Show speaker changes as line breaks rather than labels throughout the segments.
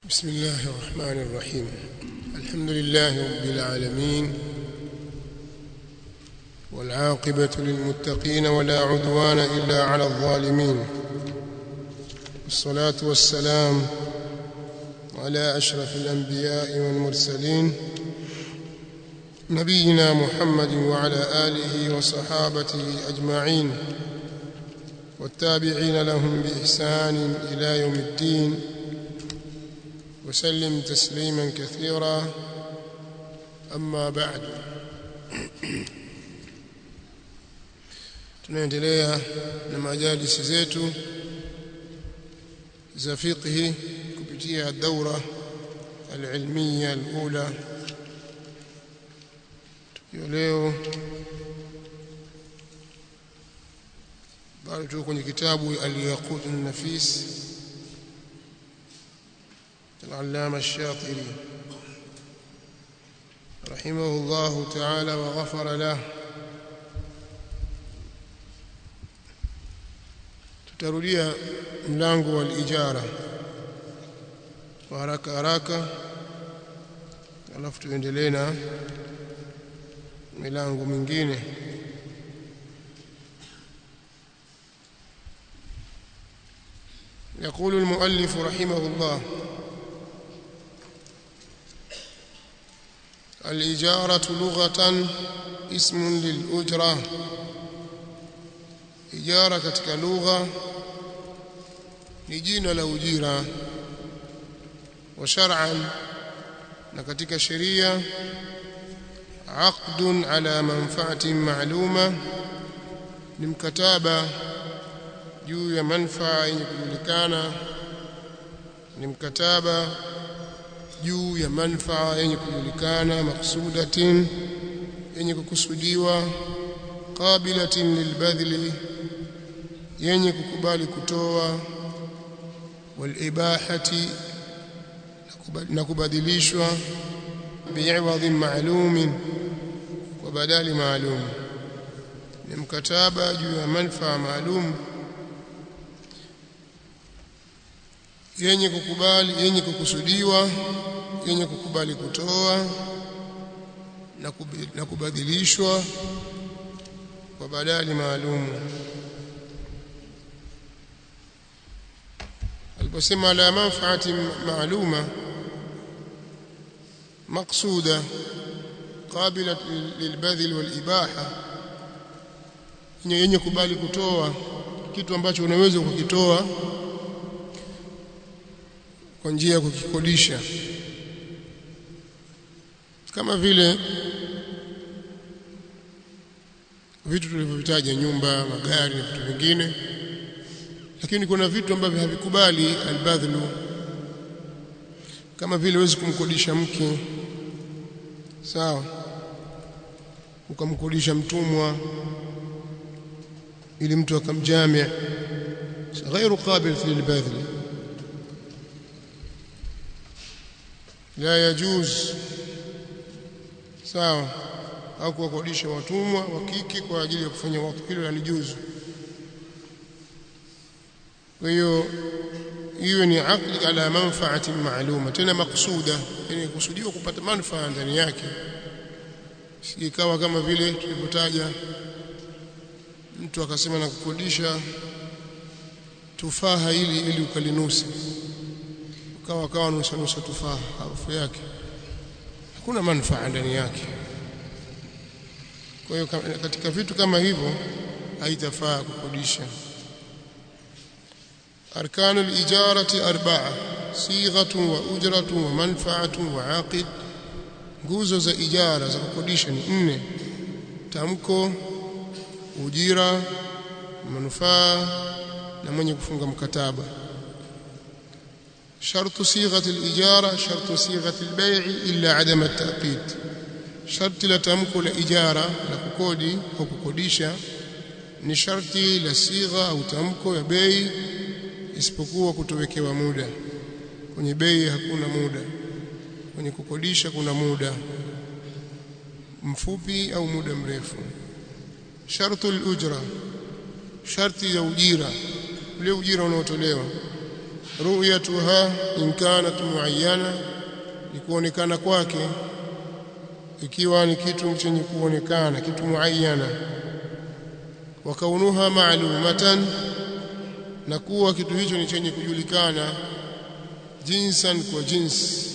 بسم الله الرحمن الرحيم الحمد لله رب العالمين والعاقبة للمتقين ولا عدوان إلا على الظالمين والصلاة والسلام على أشرف الأنبياء والمرسلين نبينا محمد وعلى آله وصحابته أجمعين والتابعين لهم بإحسان إلى يوم الدين وسلم تسليما كثيرا أما بعد tunaendelea na majalisi zetu za fiqhi kupitia daura alilmiya alula tukiwa leo bado tuko kwenye kitabu al-yaqut an-nafis العلامة الشاطري رحمه الله تعالى وغفر له tutarudia mlango wa ijara kwa haraka haraka alafu tuendelee na milango mingine يقول المؤلف رحمه الله الإجارة لغة اسم للأجرة إجارة katika lugha ni jina la ujira wa shar'an na katika sheria aqdun ala manfaatin ma'luma ni mkataba juu ya manfaa yenye kujulikana ni mkataba juu ya manfaa yenye kujulikana maksudatin yenye kukusudiwa qabilatin lilbadli yenye kukubali kutoa walibahati na kubadilishwa bi'iwadhin ma'lumin kwa badali maalum ni mkataba juu ya manfaa maalum yenye kukubali yenye kukusudiwa yenye kukubali kutoa na, na kubadilishwa kwa badali maalum aliposema la manfaati maaluma maqsuda qabila lilbadhil walibaha yenye kubali kutoa kitu ambacho unaweza kukitoa kwa njia ya kukikodisha kama vile vitu tulivyovitaja nyumba magari na vitu vingine lakini kuna vitu ambavyo havikubali albadhlu kama vile huwezi kumkodisha mke sawa ukamkodisha mtumwa ili mtu akamjamia غير قابل للبذل لا يجوز sawa au kuwakodisha watumwa wa kike kwa ajili ya kufanya watu hilo halijuzu kwa hiyo hiyo ni aqli ala manfaati maaluma tena maksuda yani kusudiwa kupata manufaa ndani yake sikawa kama vile tulivyotaja mtu akasema na kukodisha tufaha ili ili ukalinusa ukawa kawa nusa nusa tufaha harufu yake hakuna manufaa ndani yake kwa hiyo katika vitu kama hivyo haitafaa kukodisha أركان الإجارة أربعة صيغة وأجرة ومنفعة وعاقد nguzo za ijara za kukodisha ni nne tamko ujira manufaa na mwenye kufunga mkataba shartu sighati al-ijara shartu sighati al-bay' illa adam at-taqid sharti la tamko la ijara la kukodi au kukodisha ni sharti la sigha au tamko ya bei isipokuwa kutowekewa muda kwenye bei hakuna muda kwenye kukodisha kuna muda mfupi au muda mrefu shartu al-ujra sharti ya ujira ule ujira unaotolewa ru'yatuha in kanat muayyana ni kuonekana kwake ikiwa ni kitu chenye kuonekana kitu muayyana wa kaunuha ma'lumatan na kuwa kitu hicho ni chenye kujulikana jinsan kwa jinsi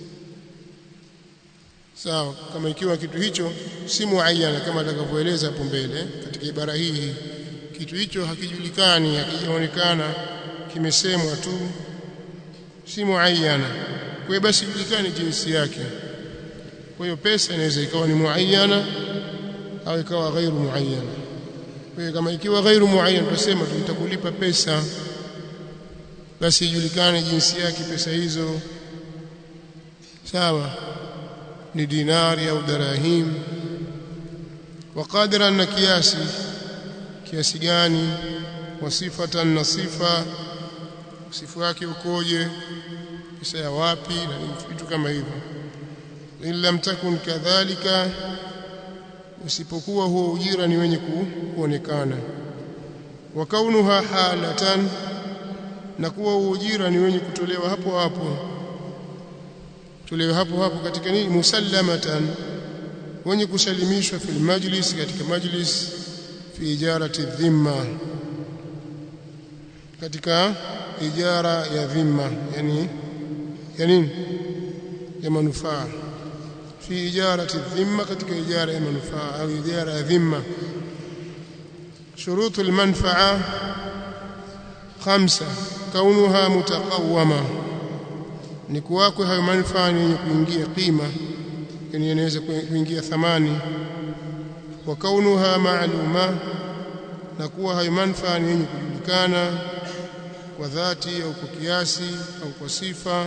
sawa kama ikiwa kitu hicho si muayyana kama atakavyoeleza hapo mbele katika ibara hii kitu hicho hakijulikani hakijaonekana kimesemwa tu si muayyana kwa hiyo basi julikani jinsi yake kwa hiyo pesa inaweza ikawa ni muayyana au ikawa ghairu muayyana kwa hiyo kama ikiwa ghairu muayyana tutasema tutakulipa pesa basi ijulikane jinsi yake pesa hizo sawa ni dinari au darahim wa qadran na kiasi kiasi gani wasifatan na sifa sifa yake ukoje pesa ya wapi na vitu kama hivyo illa mtakun kadhalika usipokuwa huo ujira ni wenye kuonekana wa kaunuha halatan na kuwa huo ujira ni wenye kutolewa hapo hapo tolewa hapo hapo katika nini musallamatan wenye kusalimishwa fil majlis katika majlis fi ijarati dhimma katika ijara ya dhimma yani ya nini ya manufaa fi ijarati dhimma katika ijara ya manufaa au ijara ya dhimma shurutu almanfaa khamsa kaunuha mutaqawwama ni kuwako hayo manufaa yenye kuingia qima yani yanaweza kuingia thamani wa kaunuha ma'luma na kuwa hayo manufaa yenye kujulikana kwa dhati au kwa kiasi au kwa sifa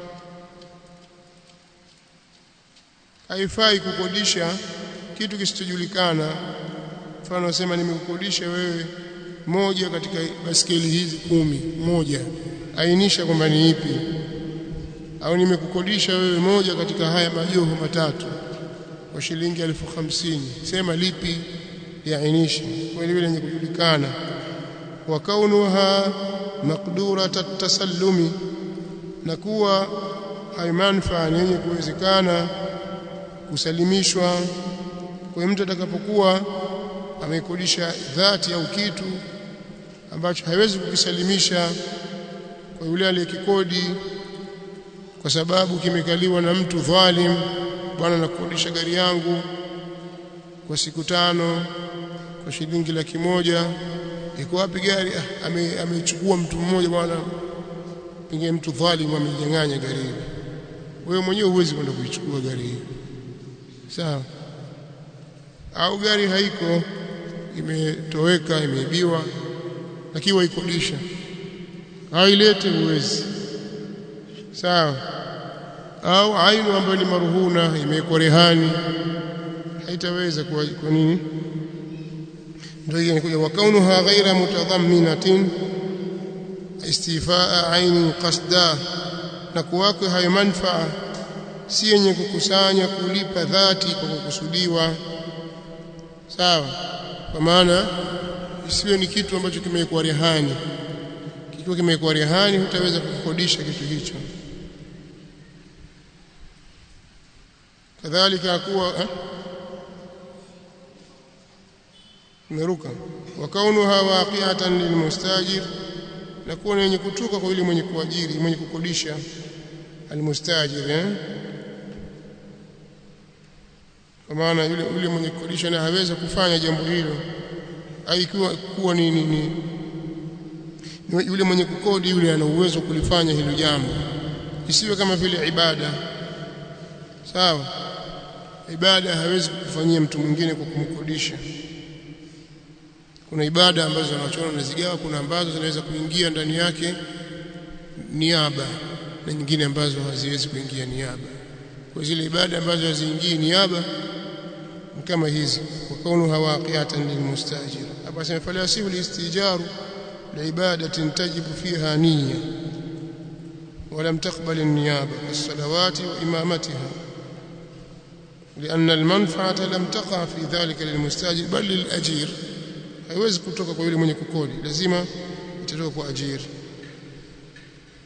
haifai kukodisha kitu kisichojulikana mfano nasema nimekukodisha wewe moja katika baskeli hizi kumi moja ainisha kwamba ni ipi au nimekukodisha wewe moja katika haya majoho matatu kwa shilingi elfu hamsini sema lipi yaainishe kwa ile yenye kujulikana wa kaunuha maqdurata tasallumi na kuwa hayo manufaa yenye kuwezekana kusalimishwa kwa mtu atakapokuwa amekodisha dhati au kitu ambacho haiwezi kukisalimisha kwa yule aliyekikodi kwa sababu kimekaliwa na mtu dhalim bwana nakodisha gari yangu kwa siku tano kwa shilingi laki moja iko wapi gari ah, amechukua ame mtu mmoja bwana pengine mtu dhalim amenyang'anya gari hili wewe mwenyewe huwezi kwenda kuichukua gari hii sawa au gari haiko imetoweka imeibiwa lakini waikodisha hailete uwezi sawa au ainu ambayo ni maruhuna imewekwa rehani haitaweza kwa, kwa nini ndio hiyo inakuja wakaunuha ghaira mutadhamminatin istifaa aini qasda na kuwako hayo manfaa si yenye kukusanya kulipa dhati kwa kukusudiwa sawa kwa maana isiwe ni kitu ambacho kimewekwa rehani kikiwa kimewekwa rehani hutaweza kukodisha kitu hicho kadhalika kuwa eh? meruka wa kaunuha waqi'atan lilmustajir na kuwa yenye kutuka kwa yule mwenye kuajiri mwenye kukodisha almustajir eh? kwa maana yule yule mwenye kukodisha na hawezi kufanya jambo hilo aikiwa kuwa ni, ni, ni yule mwenye kukodi yule ana uwezo kulifanya hilo jambo isiwe kama vile ibada sawa ibada hawezi kufanyia mtu mwingine kwa kumkodisha kuna ibada ambazo wanachona nazigawa kuna ambazo zinaweza kuingia ndani yake niaba na nyingine ambazo haziwezi kuingia niaba kwa zile ibada ambazo haziingii niaba kama hizi wa kaunuha waqi'atan lilmustajir hapa sema fala yasihu listijaru liibadatin tajibu fiha niyya ولم تقبل النيابة كالصلوات وإمامتها لأن المنفعة لم تقع في ذلك للمستاجر بل للأجير haiwezi kutoka kwa yule mwenye kukodi lazima itatoka kwa ajiri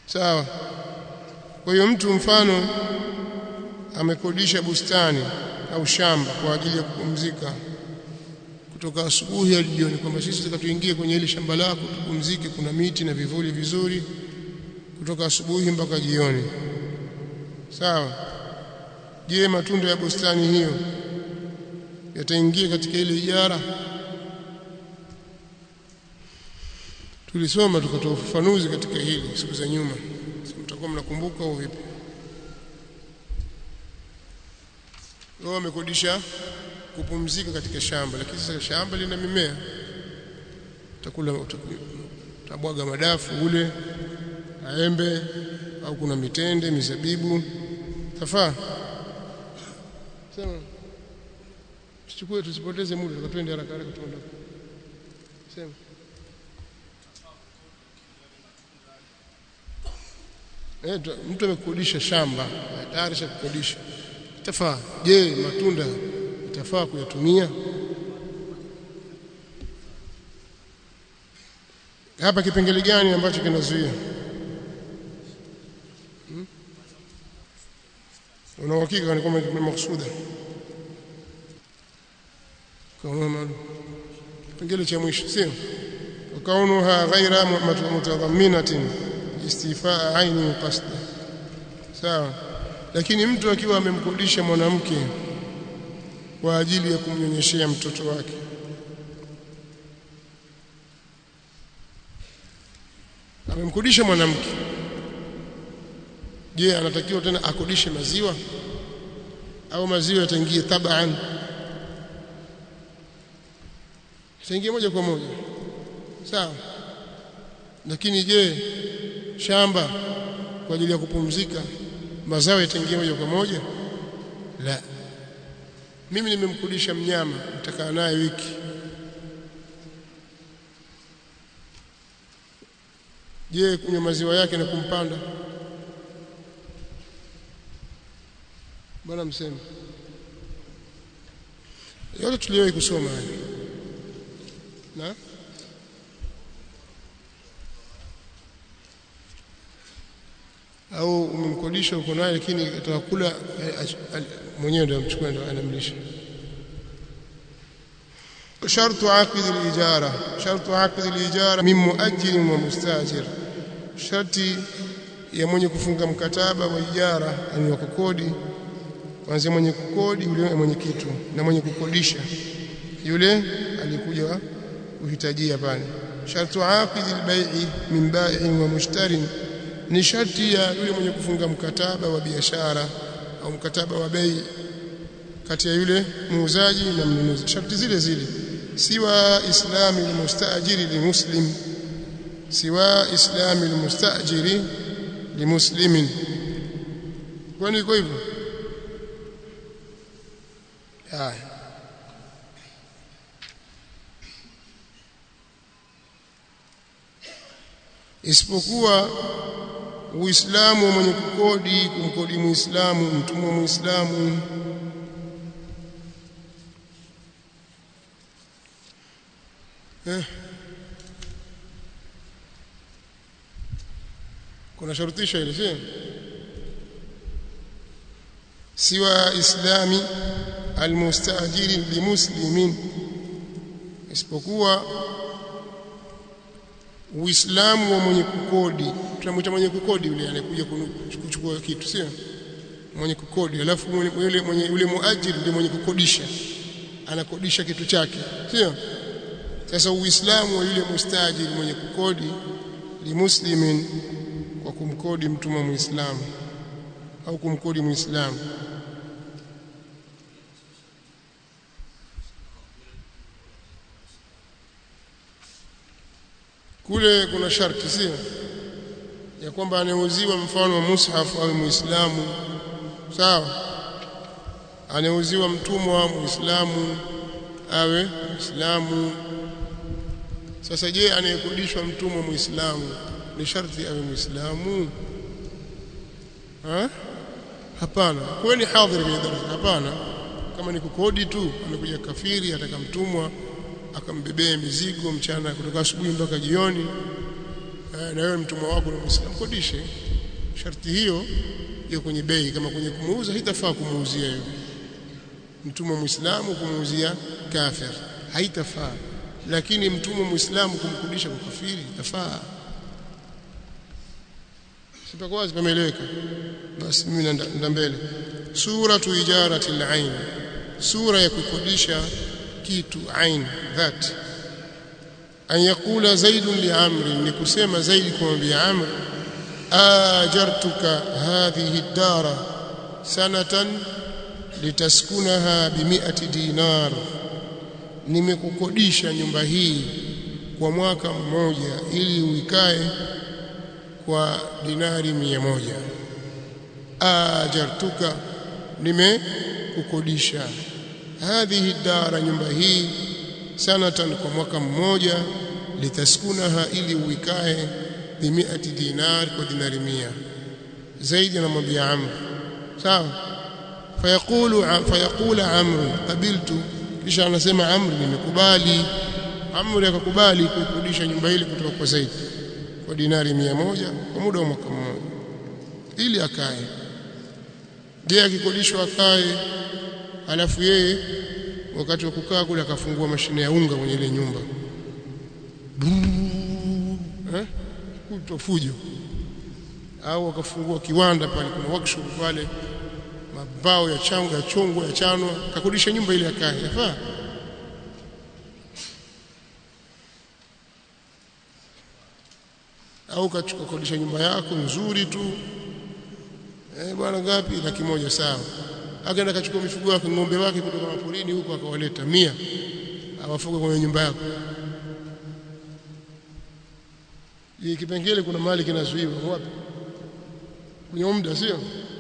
sawa kwa hiyo mtu mfano amekodisha bustani au shamba kwa ajili ya kupumzika kutoka asubuhi hadi jioni kwamba sisi tutaka tuingie kwenye ile shamba lako tupumzike kuna miti na vivuli vizuri kutoka asubuhi mpaka jioni sawa je matunda ya bustani hiyo yataingia katika ile ijara tulisoma tukatoa ufafanuzi katika hili siku za nyuma mtakuwa mnakumbuka au vipi wao wamekodisha kupumzika katika shamba lakini sasa shamba lina mimea utakula utabwaga madafu ule maembe au kuna mitende mizabibu tafaa sema tuchukue tusipoteze muda tukatwende haraka haraka tuondoke sema eh mtu amekodisha shamba tayari shakukodisha itafaa je matunda itafaa kuyatumia hapa kipengele gani ambacho kinazuia hmm? una uhakika ni kwamba ni makusuda kama kipengele cha mwisho sio kaunuha ghaira mutadhamminatin istifaa aini qasda sawa lakini mtu akiwa amemkodisha mwanamke kwa ajili ya kumnyonyeshea mtoto wake amemkodisha mwanamke je anatakiwa tena akodishe maziwa au maziwa yataingia tabaan yataingia moja kwa moja sawa lakini je shamba kwa ajili ya kupumzika mazao yataingia moja kwa moja la mimi nimemkudisha mnyama nitakaa naye wiki je kunywa maziwa yake na kumpanda bwana mseme yote tuliyowahi kusoma haya na au umemkodisha uko naye lakini atakula mwenyewe ndio amchukua ndio anamlisha شرط عقد الإجارة شرط عقد الإجارة من مؤجر ومستاجر شرطي ya mwenye kufunga mkataba wa ijara ani wa kukodi kwanza mwenye kukodi yule mwenye kitu na mwenye kukodisha yule alikuja kuhitajia pale shartu aqid albay'i min bai'in wa mushtarin ni sharti ya yule mwenye kufunga mkataba wa biashara au mkataba wa bei kati ya yule muuzaji na mnunuzi sharti zile zile siwa islami almustajiri limuslim siwa islami almustajiri limuslimin kwani iko hivyo haya isipokuwa Uislamu mwenye kukodi kumkodi Muislamu mtumwa Muislamu eh kuna sharutisho ile sio siwa islami almustajiri limuslimin isipokuwa Uislamu wa mwenye kukodi tunamwita mwenye kukodi yule anayekuja kuchukua kitu sio mwenye kukodi alafu yule mwenye yule muajiri ndiye mwenye kukodisha anakodisha kitu chake sio sasa Uislamu wa yule mustajiri mwenye kukodi limuslimin kwa kumkodi mtumwa muislamu au kumkodi muislamu kule kuna sharti sio ya kwamba anauziwa mfano wa mushaf au muislamu sawa anauziwa mtumwa muislamu awe muislamu sasa je anayekodishwa mtumwa muislamu ni sharti awe muislamu ha hapana kwani hadhiri kwenye darasa hapana kama ni kukodi tu amekuja kafiri atakamtumwa akambebea mizigo mchana kutoka asubuhi mpaka jioni na wewe mtumwa wako na muislamu kodishe sharti hiyo hiyo kwenye bei kama kwenye kumuuza haitafaa kumuuzia yule mtumwa muislamu kumuuzia kafir haitafaa lakini mtumwa muislamu kumkodisha kwa kafiri itafaa sipakuwa wazi pameeleweka basi mimi nenda mbele sura ijarati al-ain sura ya kukodisha kitu ain that an yakula zaid li amri ni kusema zaidi kumwambia amr ajartuka hadhihi ad-dara sanatan litaskunaha bimi'ati dinar nimekukodisha nyumba hii kwa mwaka mmoja ili uikae kwa dinari mia moja ajartuka nimekukodisha hadhihi dara nyumba hii sanatan kwa mwaka mmoja litaskunaha ili uikae bimiati dinar kwa dinari mia zaidi anamwambia amr sawa fayaqulu fayaqula amr qabiltu kisha anasema amr nimekubali amr akakubali kukodisha nyumba ile kutoka kwa zaidi kwa dinari mia moja kwa muda wa mwaka mmoja ili akae je akikodishwa akae alafu yeye wakati wa kukaa kule akafungua mashine ya unga kwenye ile nyumba eh kutofujo au akafungua kiwanda pale kuna workshop pale mabao ya chango ya chongo ya chanwa kakodisha nyumba ile akae yafaa au kakodisha nyumba yako nzuri tu eh bwana ngapi laki moja sawa akaenda akachukua mifugo yake ng'ombe wake kutoka maporini huko akawaleta mia awafuga kwenye nyumba yako hii kipengele kuna mali kinazuiwa wapi kwenye muda sio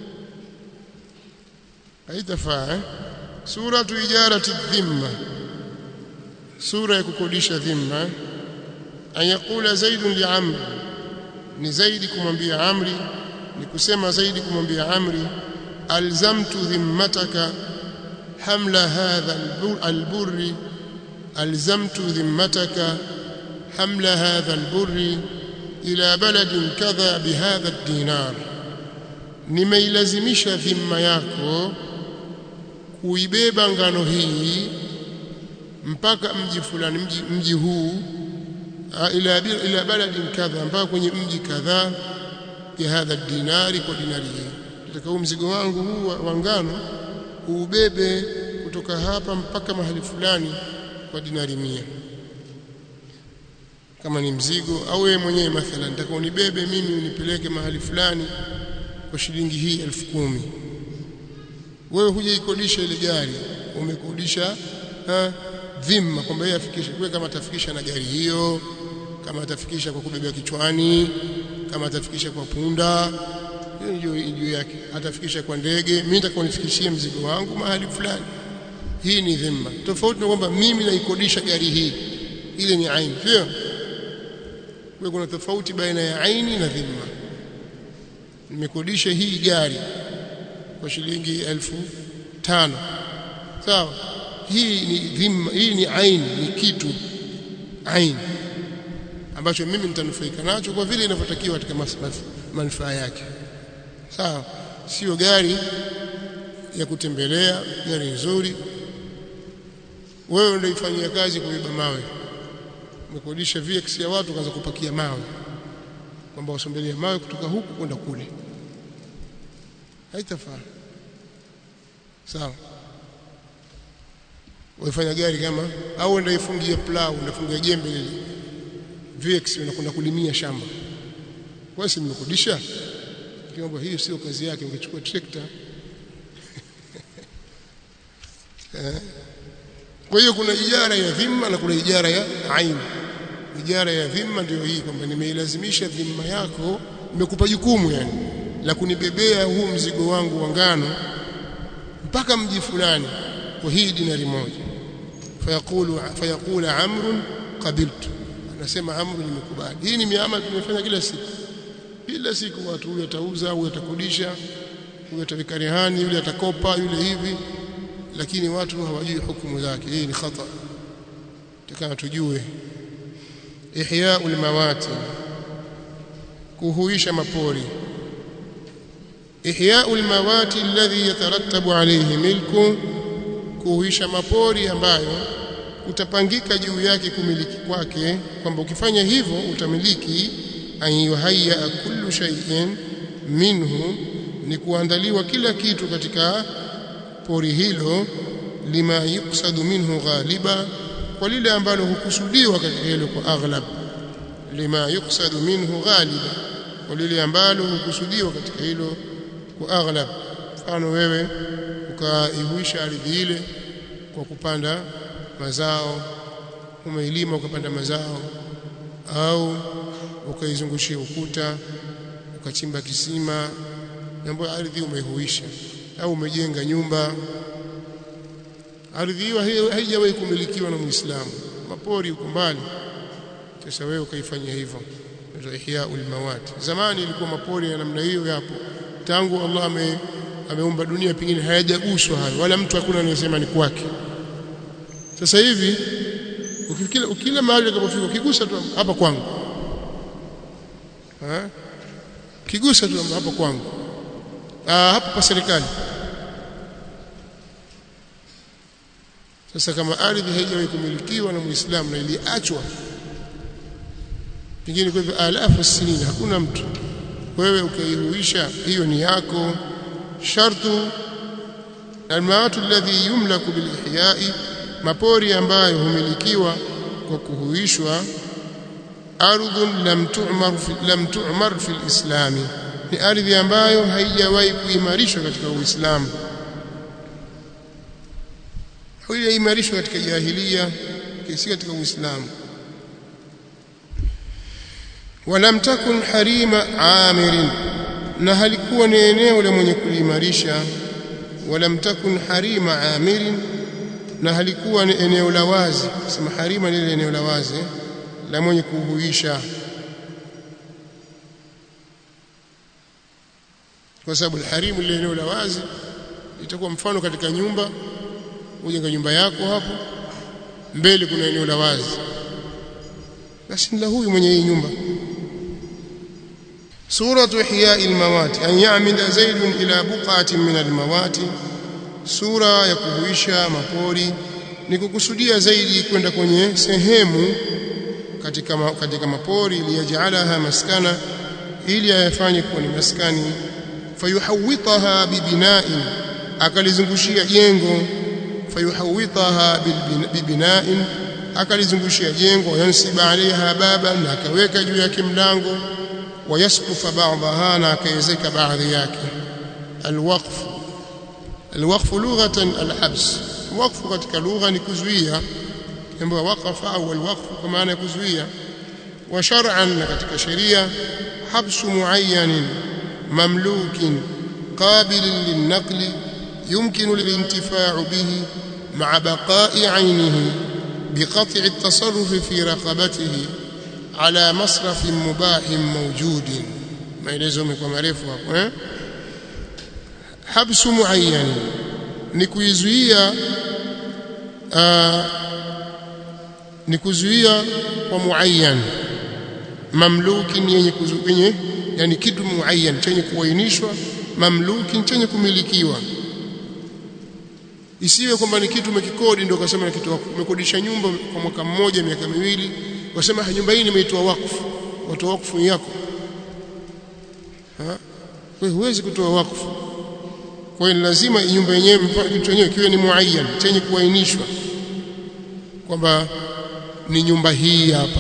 haitafaa eh? sura tu ijarati dhimma sura ya kukodisha dhimma eh? an yaqula zaidun li amri ni zaidi kumwambia amri ni kusema zaidi kumwambia amri alzamtu dhimmataka hamla hadha alburri alzamtu dhimmataka hamla hadha alburri ila baladin kadha bihadha ad-dinar nimeilazimisha dhimma yako kuibeba ngano hii mpaka mji fulani mji, mji huu ila ila baladin kadha mpaka kwenye mji kadhaa ya hadha dinari kwa dinari hii nataka huu mzigo wangu huu wa ngano uubebe kutoka hapa mpaka mahali fulani kwa dinari mia kama ni mzigo au wewe mwenyewe mathalan nataka unibebe mimi unipeleke mahali fulani kwa shilingi hii elfu kumi wewe hujaikodisha ile gari umekodisha dhima kwamba yeye afikishe kwa kama atafikisha na gari hiyo kama atafikisha kwa kubebea kichwani kama atafikisha kwa punda hiyo juu yake atafikisha kwa ndege mimi nitakuwa nifikishie mzigo wangu mahali fulani hii ni dhima tofauti na kwamba mimi naikodisha gari hii ile ni aini sio kwa kuna tofauti baina ya aini na dhima nimekodisha hii gari kwa shilingi elfu tano sawa hii ni dhima hii ni aini ni kitu aini ambacho mimi nitanufaika nacho kwa vile inavyotakiwa katika manufaa yake sawa sio gari ya kutembelea gari nzuri wewe ndio ifanyia kazi kubeba mawe umekodisha VX ya watu kaanza kupakia mawe kwamba wasombelee mawe kutoka huku kwenda kule haitafaa sawa waifanya gari kama au ndio ifungie plau unafungia jembe lile VX unakwenda kulimia shamba wewe si mmekodisha kiomba hiyo sio kazi yake ungechukua trekta kwa hiyo kuna ijara ya dhima na kuna ijara ya aini ijara ya dhima ndio hii kwamba nimeilazimisha dhima yako nimekupa jukumu yani la kunibebea huu mzigo wangu wa ngano mpaka mji fulani kwa hii dinari moja fayaqulu fayaqula amrun qabiltu anasema amru nimekubali hii ni miamala tumefanya kila siku kila siku watu huyu atauza huyu atakodisha huyu ataweka rehani yule atakopa yule hivi lakini watu hawajui hukumu zake hii ni khata takana tujue ihya'ul mawati kuhuisha mapori ihya'ul mawati alladhi yatarattabu alayhi milku kuhuisha mapori ambayo utapangika juu yake kumiliki kwake kwamba ukifanya hivyo utamiliki an yuhayya kullu shay'in minhu ni kuandaliwa kila kitu katika pori hilo lima yuksadu minhu ghaliba kwa lile ambalo hukusudiwa katika hilo kwa aghlab lima yuksadu minhu ghaliba kwa lile ambalo hukusudiwa katika hilo kwa aghlab mfano wewe ukaihuisha ardhi ile kwa kupanda mazao umeilima ukapanda mazao au ukaizungushia ukuta ukachimba kisima ambayo ardhi umeihuisha au umejenga nyumba ardhi hiyo haijawahi kumilikiwa na Muislamu mapori uko mbali sasa wewe ukaifanyia hivyo ndio ihyaul mawat zamani ilikuwa mapori ya namna hiyo yapo tangu Allah ame, ameumba dunia pengine hayajaguswa hayo wala mtu hakuna anayesema ni kwake sasa hivi ukikila ukila mahali utakapofika ukigusa tu hapa kwangu ha kigusa tu hapa kwangu ah hapa pa serikali sasa kama ardhi haijawahi kumilikiwa na Muislamu na iliachwa pengine kwa hivyo alafu sinini hakuna mtu wewe ukaihuisha hiyo ni yako shartu almaatu alladhi yumlaku bilihya'i mapori ambayo humilikiwa kwa kuhuishwa ardhun lam tu'mar fi lam tu'mar fi alislami ni ardhi ambayo haijawahi kuimarishwa katika uislamu haijawahi katika jahilia kisi katika uislamu walam takun harima amirin na halikuwa ni eneo la mwenye kuliimarisha walam takun harima amirin na halikuwa ni eneo la wazi sema harima ni eneo la wazi la mwenye kuhuisha kwa sababu harimu ile eneo la wazi itakuwa mfano katika nyumba ujenga nyumba yako hapo mbele kuna eneo la wazi basi ni la huyu mwenye hii nyumba سورة إحياء الموات أن يعمد زيد إلى بقعة من الموات سورة يكوهيشا مapori ni kukusudia zaidi kwenda kwenye sehemu katika ma, katika mapori liyajalaha maskana ili ayafanye kuwa ni maskani fayuhawitaha bibina'in akalizungushia jengo fayuhawitaha bibina'in akalizungushia jengo yansiba alaiha baban na akaweka juu yake mlango ويسقف بعضها ناكيزك بعض yake الوقف الوقف لغة الحبس وقف katika lugha ni kuzuia jambo waqafa au alwaqf kwa maana ya kuzuia wa shar'an katika sheria habsu muayyan mamlukin qabil lilnaql يمكن الانتفاع به مع بقاء عينه بقطع التصرف في رقبته ala masrafin mubahin mawjudin maelezo yamekuwa marefu hapo eh habsu muayyan ni kuizuia ni kuzuia kwa muayyan mamluki yenye kuzuia yani kitu muayyan chenye kuainishwa mamluki chenye kumilikiwa isiwe kwamba ni kitu umekikodi ndio ukasema ni kitu umekodisha nyumba kwa mwaka mmoja miaka miwili wasema nyumba hii nimeitoa wakfu watoa wakfu yako ha wewe huwezi kutoa wakfu kwa hiyo lazima nyumba yenyewe kitu yenyewe kiwe ni muayyan chenye kuainishwa kwamba ni nyumba hii hapa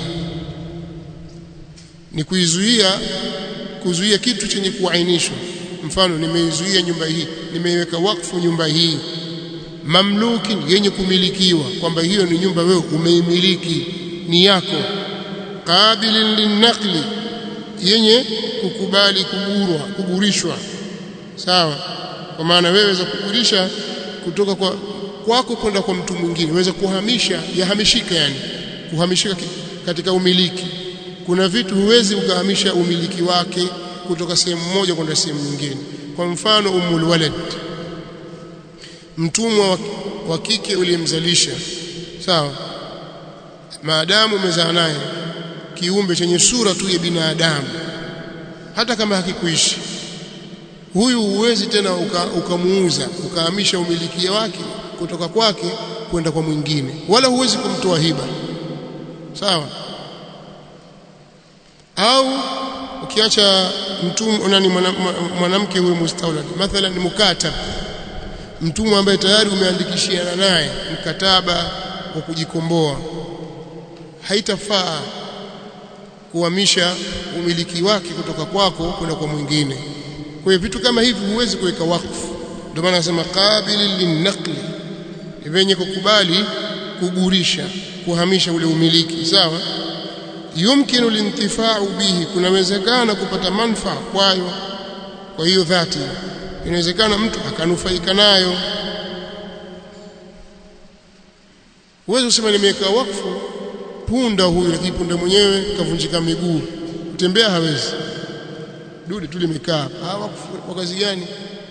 ni kuizuia kuzuia kitu chenye kuainishwa mfano nimeizuia nyumba hii nimeiweka wakfu nyumba hii mamluki yenye kumilikiwa kwamba hiyo ni nyumba wewe umeimiliki ni yako qabilin linaqli yenye kukubali kugurwa kugurishwa sawa kwa maana wewe waweza kugurisha kutoka kwa kwako kwenda kwa mtu mwingine waweza kuhamisha yahamishika yani kuhamishika katika umiliki kuna vitu huwezi ukahamisha umiliki wake kutoka sehemu moja kwenda sehemu nyingine kwa mfano umul walad mtumwa wa kike uliyemzalisha sawa maadamu umezaa naye kiumbe chenye sura tu ya binadamu hata kama hakikuishi huyu huwezi tena ukamuuza uka ukahamisha umiliki wake kutoka kwake kwenda kwa mwingine wala huwezi kumtoa hiba sawa au ukiacha mtumwa nani mwanamke huyo mustawlad mathalan ni mukatab mtumwa ambaye tayari umeandikishiana naye mkataba wa kujikomboa haitafaa kuhamisha umiliki wake kutoka kwako kwenda kwa mwingine kwa hiyo vitu kama hivi huwezi kuweka wakfu ndio maana nasema qabili linaqli venye kukubali kugurisha kuhamisha ule umiliki sawa yumkinu lintifa'u bihi kunawezekana kupata manfaa kwayo kwa hiyo dhati inawezekana mtu akanufaika nayo uwezo usema nimeweka wakfu punda huyu lakini punda mwenyewe kavunjika miguu kutembea hawezi dude tu limekaa ah wakfu kwa kazi gani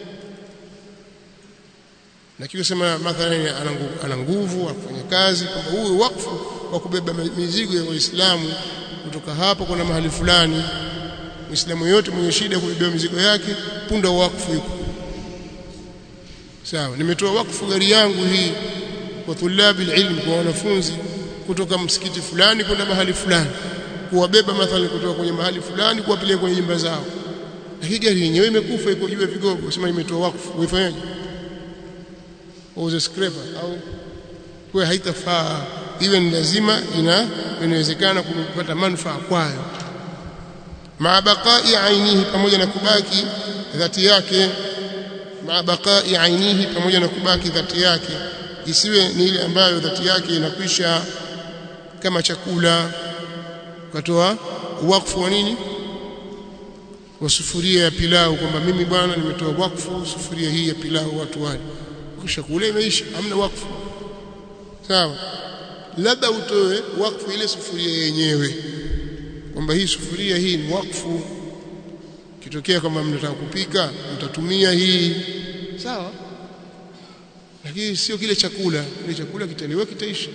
na kile sema mathalan ana nguvu afanya kazi kwamba huyu wakfu wa kubeba mizigo ya Waislamu kutoka hapa kuna mahali fulani Muislamu yote mwenye shida kubeba mizigo yake punda wakfu yuko sawa nimetoa wakfu gari yangu hii kwa tulabi ilmu kwa wanafunzi kutoka msikiti fulani kwenda mahali fulani kuwabeba mathalan kutoka kwenye mahali fulani kuwapeleka kwenye nyumba zao lakini gari yenyewe imekufa iko juu ya vigogo sema imetoa wakfu uifanyaje uuze scraper au kwa haitafaa iwe ni lazima ina inawezekana kupata manufaa kwayo ma baqai ainihi pamoja na kubaki dhati yake ma baqai ainihi pamoja na kubaki dhati yake isiwe ni ile ambayo dhati yake inakwisha kama chakula ukatoa wakfu wa nini wa sufuria ya pilau kwamba mimi bwana nimetoa wakfu sufuria hii ya pilau watu wale kisha kule imeisha hamna wakfu sawa labda utoe wakfu ile sufuria yenyewe kwamba hii sufuria hii ni wakfu kitokea kama mnataka kupika mtatumia hii sawa lakini sio kile chakula kile chakula kitaliwa kitaisha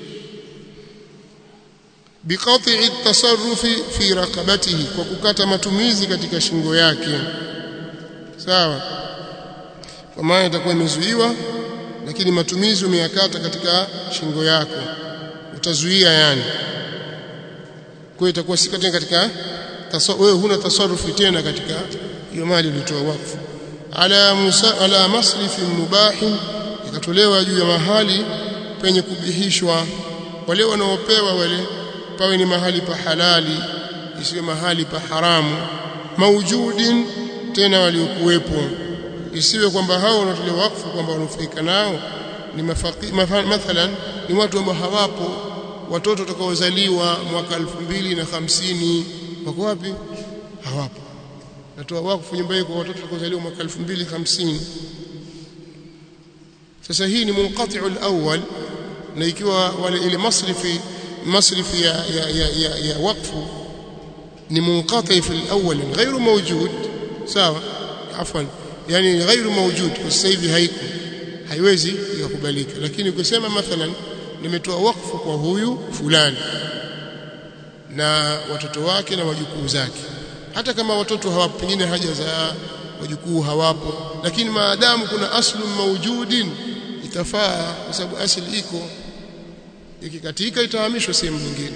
biqati at-tasarrufi fi raqabatihi kwa kukata matumizi katika shingo yake sawa kwa maana itakuwa imezuiwa lakini matumizi umeyakata katika shingo yako utazuia yani kwa itakuwa si katika wewe huna tasarrufi tena katika hiyo mali ulitoa wakfu ala musa, ala masrifin mubahin ikatolewa juu ya mahali penye kubihishwa wale wanaopewa wale pawe ni mahali pa halali isiwe mahali pa haramu maujudin tena waliokuwepo isiwe kwamba hao wanatolewa wakfu kwamba wanufaika nao ni mafaki, mathalan ni watu ambao hawapo watoto watakaozaliwa mwaka 2050 wako wapi hawapo natoa wakfu nyumba hiyo kwa watoto watakaozaliwa mwaka 2050 sasa hii ni munqati'u al-awwal na ikiwa wale ile masrifi masrifi ya ya ya, ya, ya wakfu ni munqati fi al-awwal ghairu mawjud sawa afwan yani ghairu mawjud kwa sasa hivi haiko haiwezi ikakubalika lakini ukisema mathalan nimetoa wakfu kwa huyu fulani na watoto wake na wajukuu zake hata kama watoto hawapo pengine haja za wajukuu hawapo lakini maadamu kuna aslu mawjudin itafaa kwa sababu asili iko ikikatika itahamishwa sehemu nyingine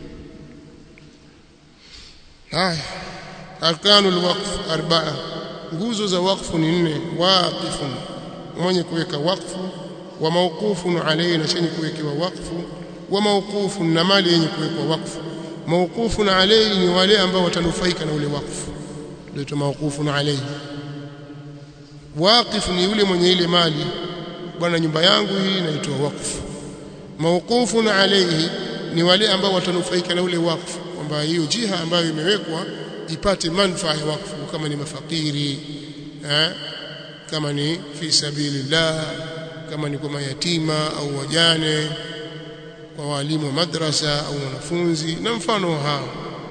haya arkanul waqf arba'a nguzo za wakfu ni nne waqifun mwenye kuweka wakfu wa mawqufun alayhi na chenye kuwekewa wakfu wa mawqufun na mali yenye kuwekwa wakfu mawqufun alayhi ni wale ambao watanufaika na ule wakfu ndio mawqufun alayhi waqif ni yule mwenye ile mali bwana nyumba yangu hii naitoa wakfu mawqufun alayhi ni wale ambao watanufaika na ule wakfu kwamba hiyo jiha ambayo imewekwa ipate manufaa ya wakfu kama ni mafakiri eh, kama ni fi sabilillah kama ni kwa mayatima au wajane kwa walimu wa madrasa au wanafunzi na mfano hao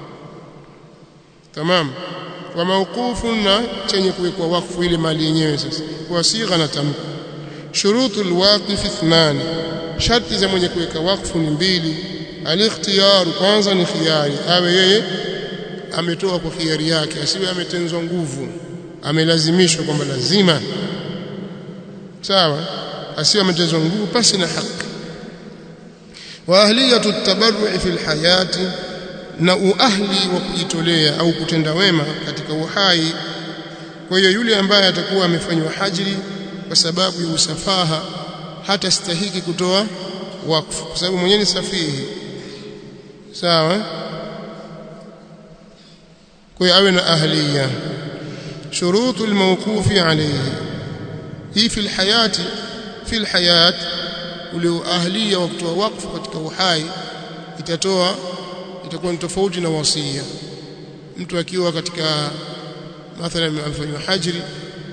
tamam wa mawqufun na chenye kuwekwa wakfu ile mali yenyewe sasa kwa sigha na tamko shurutul waqif ithnan sharti za mwenye kuweka wakfu ni mbili al-ikhtiyar kwanza ni khiyari awe yeye ametoa kwa khiari yake asiwe ametenzwa nguvu amelazimishwa kwamba lazima sawa asiwe ametenzwa nguvu pasi na haki wa ahliyatu at-tabarru'i fil hayati na uahli wa kujitolea au kutenda wema katika uhai kwa hiyo yule ambaye atakuwa amefanywa hajri kwa sababu ya usafaha hata stahiki kutoa wakfu kwa sababu mwenyewe ni safihi sawa kwa hiyo awe na ahliya shurutu almawqufi alayhi hii fi alhayati fi alhayat ule ahliya wa kutoa wakfu katika uhai itatoa itakuwa ni tofauti na wasia mtu akiwa katika mathalan amefanywa hajri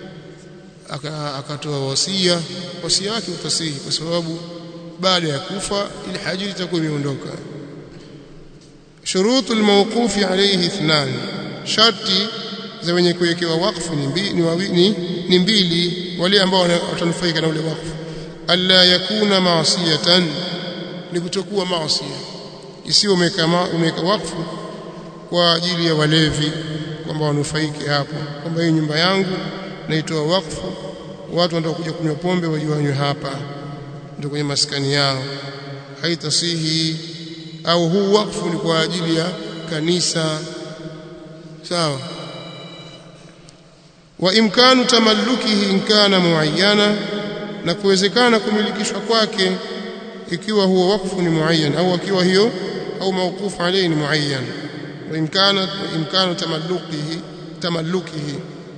akatoa wasia wasia wake utasihi kwa sababu baada ya kufa ile hajri itakuwa imeondoka shurutu almawqufi alayhi ithnan sharti za wenye kuwekewa wakfu ni mbili ni, ni, ni mbili wale ambao watanufaika na ule wakfu alla yakuna maasiyatan ni kutokuwa maasia isiyo umeka umeka wakfu kwa ajili ya walevi kwamba wanufaike hapo kwamba hii nyumba yangu naitoa wakfu watu wanataka kuja kunywa pombe wajiwanywe hapa ndio kwenye maskani yao haitasihi au huu wakfu ni kwa ajili ya kanisa sawa wa imkanu tamallukihi in kana muayyana na kuwezekana kumilikishwa kwake ikiwa huo wakfu ni muayyan au akiwa hiyo au mawqufu alayhi ni muayyan wa imkana imkanu tamallukihi tamallukihi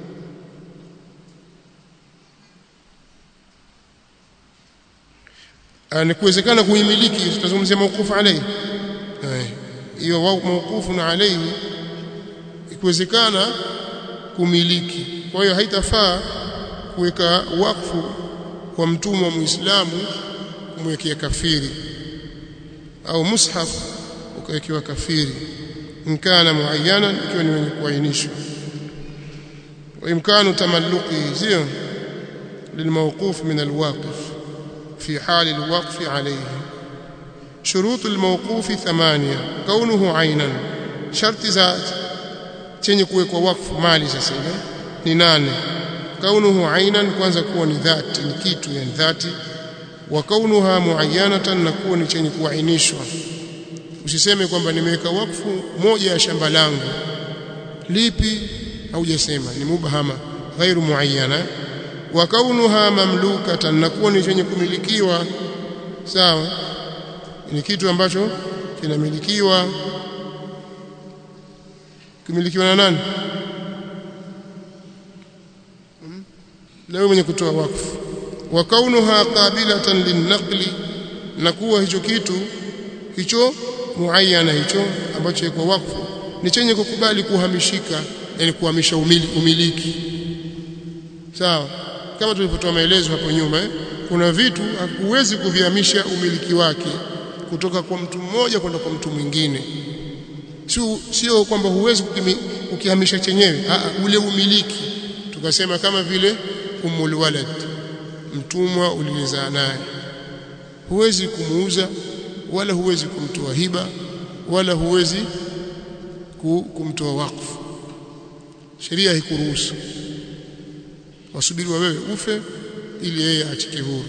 ni kuwezekana kuimiliki tutazungumzia mawqufu alayhi hiyo mawqufu na alayhi ikiwezekana kumiliki kwa hiyo haitafaa kuweka wakfu kwa mtumwa muislamu kumwekea kafiri au mushaf ukawekewa kafiri inkana muayyana ikiwa ni wenye kuainishwa wa imkanu tamalluqi sio للموقوف من الواقف في حال الوقف عليه شروط الموقوف ثمانية كونه عينا شرط ذات chenye kuwekwa wakfu mali sasa ile ni nane kaunuhu ainan kwanza kuwa ni dhati ni kitu yani dhati wa kaunuha muayyanatan na kuwa ni chenye kuainishwa usiseme kwamba nimeweka wakfu moja ya shamba langu lipi haujasema ni mubhama ghairu muayyana wa kaunuha mamlukatan na kuwa ni chenye kumilikiwa sawa ni kitu ambacho kinamilikiwa kumilikiwa na nani na wewe mwenye kutoa wakfu wa kaunuha qabilatan linnaqli na kuwa hicho kitu hicho muayyana hicho ambacho iko wakfu ni chenye kukubali kuhamishika yani kuhamisha umili, umiliki sawa kama tulivyotoa maelezo hapo nyuma eh? kuna vitu huwezi kuvihamisha umiliki wake kutoka kwa mtu mmoja kwenda kwa mtu mwingine sio sio kwamba huwezi kukihamisha chenyewe Aa, ule umiliki tukasema kama vile umul walad mtumwa uliyezaa naye huwezi kumuuza wala huwezi kumtoa hiba wala huwezi kumtoa wakfu sheria haikuruhusu wasubiriwa wewe ufe ili yeye achike huru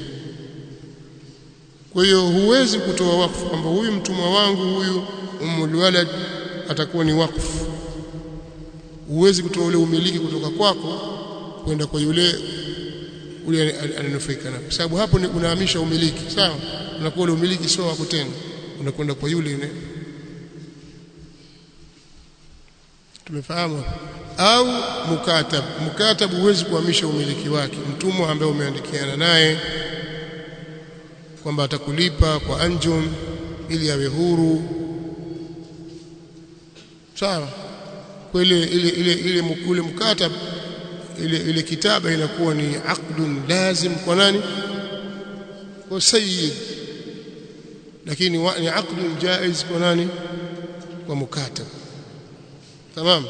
kwa hiyo huwezi kutoa wakfu kwamba huyu mtumwa wangu huyu umul walad atakuwa ni wakfu huwezi kutoa ule umiliki kutoka kwako kwenda kwa yule ule ananufaika nayo kwa sababu hapo unahamisha umiliki sawa unakuwa ule umiliki sio wako tena unakwenda kwa yule yule tumefahamu au mukatab mukatab huwezi kuhamisha umiliki wake mtumwa ambaye umeandikiana naye kwamba atakulipa kwa anjum ili awe huru sawa kwa ile ile ile ile ule mkatab ile ile kitaba inakuwa ni aqdun lazim kwa nani kwa sayyid lakini ni aqdun jaiz kwa nani kwa mukatab tamam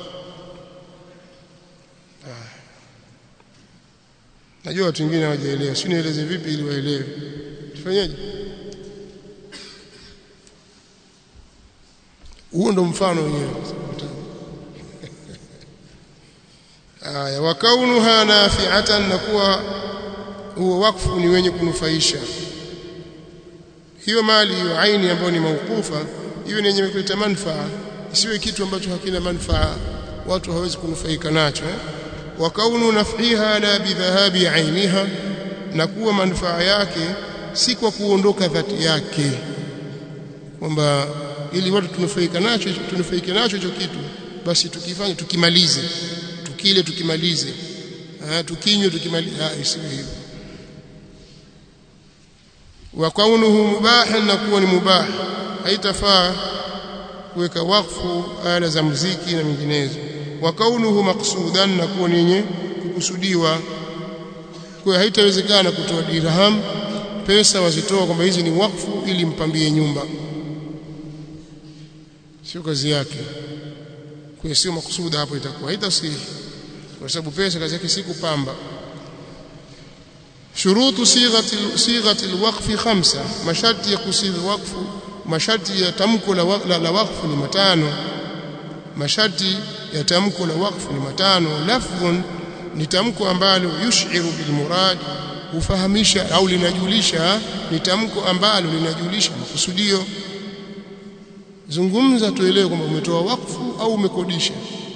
najua watu wengine hawajaelewa si nieleze vipi ili waelewe tufanyeje huo ndo mfano wenyewe aya wa kaunuha nafi'atan na kuwa huo wakfu ni wenye kunufaisha hiyo mali hiyo aini ambayo ni maukufa hiyo ni yenye kuleta manufaa isiwe kitu ambacho hakina manufaa watu hawezi kunufaika nacho eh? wa kaunu naf'iha la bidhahabi ainiha na kuwa manufaa yake si kwa kuondoka dhati yake kwamba ili watu tunufaika nacho tunufaike nacho hicho kitu basi tukifanya tukimalize tukile tukimalize ah tukinywe tukimalize ah isiwe hivyo wa kaunuhu mubahan na kuwa ni mubah haitafaa kuweka wakfu ala za muziki na minginezo wa kaunuhu maqsudan na kuwa ni yenye kukusudiwa kwa haitawezekana kutoa dirham pesa wazitoa kwamba hizi ni wakfu ili mpambie nyumba sio kazi yake kwa sio makusuda hapo itakuwa haitasihi kwa sababu pesa kazi yake si kupamba shurutu sighati sighati alwaqfi khamsa masharti ya kusigha wakfu masharti ya tamko la, la, la wakfu ni matano masharti ya tamko la wakfu ni matano lafdhun ni tamko ambalo yushiru bil murad hufahamisha au linajulisha ni tamko ambalo linajulisha makusudio zungumza tuelewe kwamba umetoa wakfu au umekodisha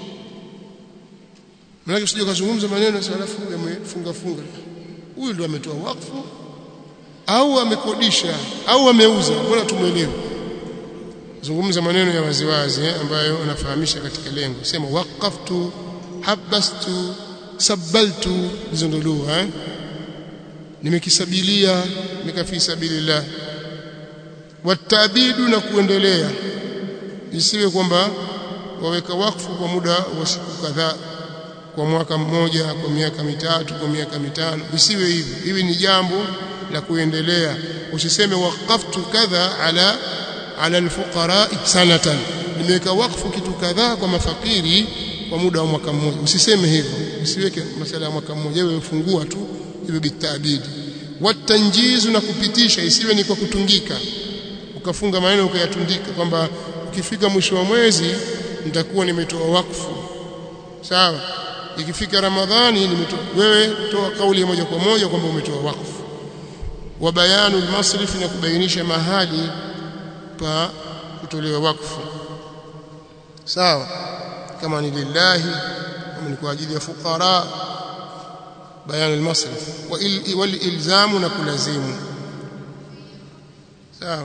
maana usije kuzungumza maneno alafu yamefunga funga huyu ndo ametoa wakfu au amekodisha au ameuza bora tumuelewe zungumza maneno ya waziwazi eh, ambayo anafahamisha katika lengo sema waqaftu habastu sabaltu hizo ndo lugha eh? nimekisabilia nikafi sabilillah watabidu na kuendelea isiwe kwamba waweka wakfu kwa muda wa siku kadhaa kwa mwaka mmoja kwa miaka mitatu kwa miaka mitano isiwe hivyo hivi ni jambo la kuendelea usiseme waqaftu kadha ala ala alfuqara sanatan nimeweka wakfu kitu kadhaa kwa mafakiri kwa muda wa mwaka mmoja usiseme hivyo usiweke masala ya mwaka mmoja wewe fungua tu iwe bitabidi watanjizu na kupitisha isiwe ni kwa kutungika ukafunga maneno ukayatundika kwamba ukifika mwisho wa mwezi nitakuwa nimetoa wakfu sawa ikifika ramadhani nimetoa wewe toa kauli moja kwa moja kwamba umetoa wakfu wa bayanu almasrif na kubainisha mahali pa kutolewa wakfu sawa kama ni lillahi kama ni kwa ajili ya fuqara bayanu almasrif wal ilzamu na kulazimu sawa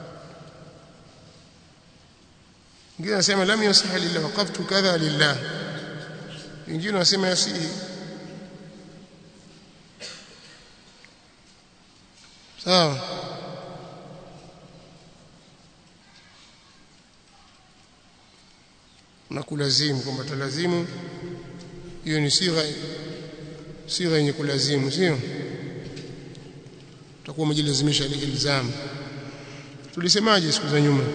ngine anasema lam yasih lillah waqaftu kadha lillah wengine wanasema yasihi sawa na kulazimu kwamba talazimu hiyo ni sigha sigha yenye kulazimu sio utakuwa umejilazimisha ile ilzamu tulisemaje siku za nyuma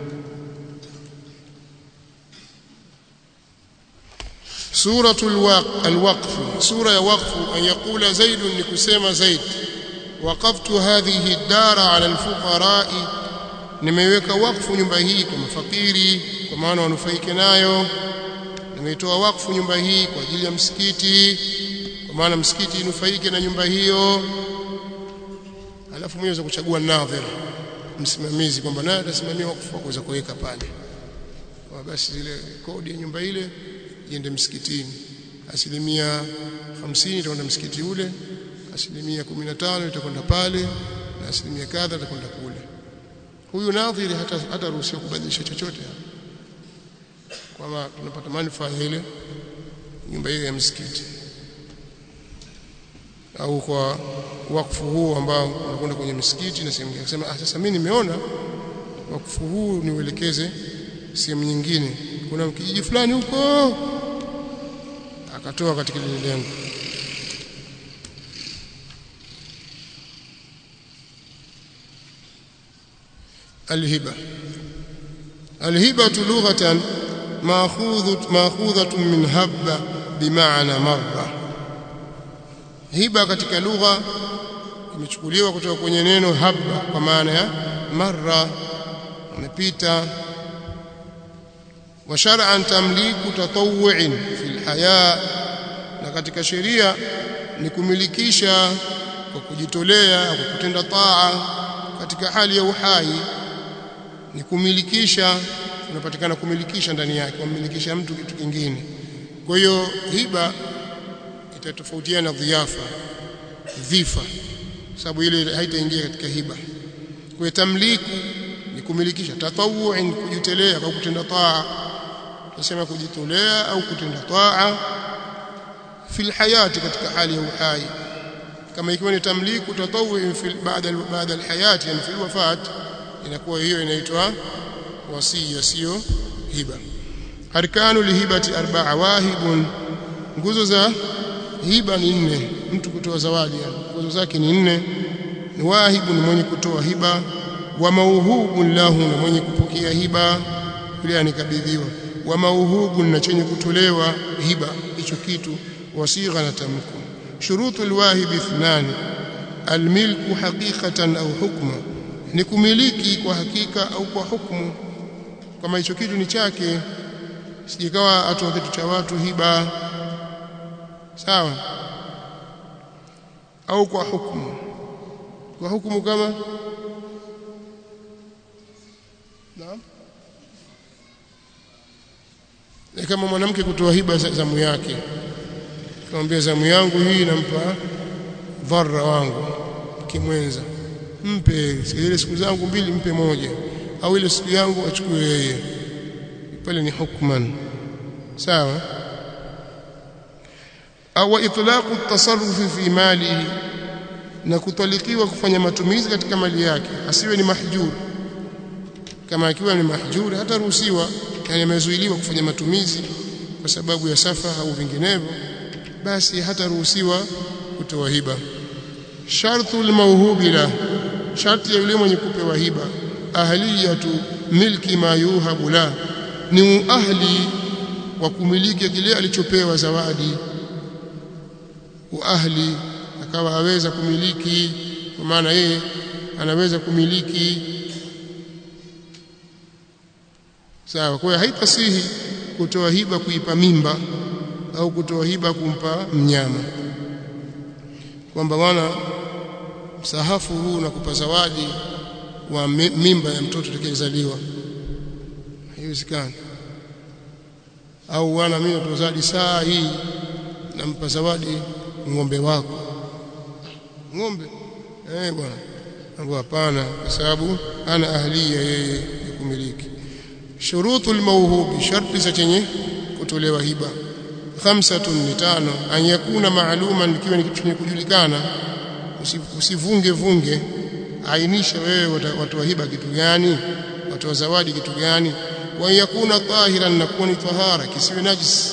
سورة الوقف سورة وقف أن يقول زيد لكسيم زيد وقفت هذه الدار على الفقراء nimeiweka wakfu nyumba hii kwa mafakiri kwa maana wanufaike nayo nimeitoa wakfu nyumba hii kwa ajili ya msikiti kwa maana msikiti inufaike na nyumba hiyo alafu mwenyewe kuchagua nadhir msimamizi kwamba naye atasimamia wakfu kuweza kuweka pale kwa basi ile kodi ya nyumba ile iende msikitini asilimia 50 itakwenda msikiti ule asilimia 15 itakwenda pale na asilimia kadha itakwenda kule huyu nadhiri hata hata ruhusiwa kubadilisha chochote kwamba tunapata manufaa ile nyumba hiyo ya msikiti au kwa wakfu huu ambao unakwenda kwenye msikiti na sehemu akasema ah sasa mimi nimeona wakfu huu niuelekeze sehemu nyingine kuna kijiji fulani huko akatoa katika lile lengo الهبة الهبة لغة ماخوذة ماخوذة من هب بمعنى مرة هبة katika lugha imechukuliwa kutoka kwenye neno habba kwa maana ya marra umepita wa shar'an tamliku tatawwu'in fil haya katika sheria ni kumilikisha kwa kujitolea kwa kutenda taa katika hali ya uhai ni kumilikisha unapatikana kumilikisha ndani yake kummilikisha mtu kitu kingine kwa hiyo hiba itatofautiana dhiafa dhifa sababu ile haitaingia katika hiba kwa tamliku ni kumilikisha tatawwu ni kujitolea kwa kutenda taa tunasema kujitolea au kutenda taa fil hayati katika hali ya uhai kama ikiwa ni tamliku tatawwu baada baada alhayati yani fil wafat inakuwa hiyo inaitwa wasia sio hiba arkanu lihibati arba'a wahibun nguzo za hiba ni nne mtu kutoa zawadi nguzo zake ni nne ni wahibu ni mwenye kutoa hiba wa mauhubun lahu na mwenye kupokea hiba yule anikabidhiwa wa mauhubun na chenye kutolewa hiba hicho kitu wasigha na tamko shurutu alwahibi ithnani almilku haqiqatan au hukma ni kumiliki kwa hakika au kwa hukumu kama hicho kitu ni chake sijikawa atoa kitu cha watu hiba sawa au kwa hukumu kwa hukumu kama naam ni kama mwanamke kutoa hiba zamu yake kumwambia zamu yangu hii nampa dharra wangu kimwenza mpe ile siku zangu mbili mpe moja au ile siku yangu achukue yeye pale ni hukman sawa au itlaqu at-tasarruf fi malihi na kutalikiwa kufanya matumizi katika mali yake asiwe ni mahjur kama akiwa ni mahjur hata ruhusiwa yani amezuiliwa kufanya matumizi kwa sababu ya safa au vinginevyo basi hata ruhusiwa kutoa hiba shartu almawhubi la sharti ya yule mwenye kupewa hiba ahliyatu milki ma yuhabu la ni ahli wa kumiliki kile alichopewa zawadi wa ahli akawa aweza kumiliki kwa maana yeye anaweza kumiliki sawa kwa hiyo haitasihi kutoa hiba kuipa mimba au kutoa hiba kumpa mnyama kwamba bwana msahafu huu nakupa zawadi wa mimba ya mtoto atakayezaliwa haiwezekani au wana mimi natoa zawadi saa hii nampa zawadi ng'ombe wako ng'ombe eh bwana ambao hapana kwa sababu ana ahliya yeye kumiliki shurutu almawhubi sharti za chenye kutolewa hiba khamsatun ni tano an yakuna maaluman ikiwa ni kitu chenye kujulikana usivunge vunge ainisha wewe watoa hiba kitu gani watoa zawadi kitu gani wa yakuna tahiran na kuwa ni tahara kisiwe najis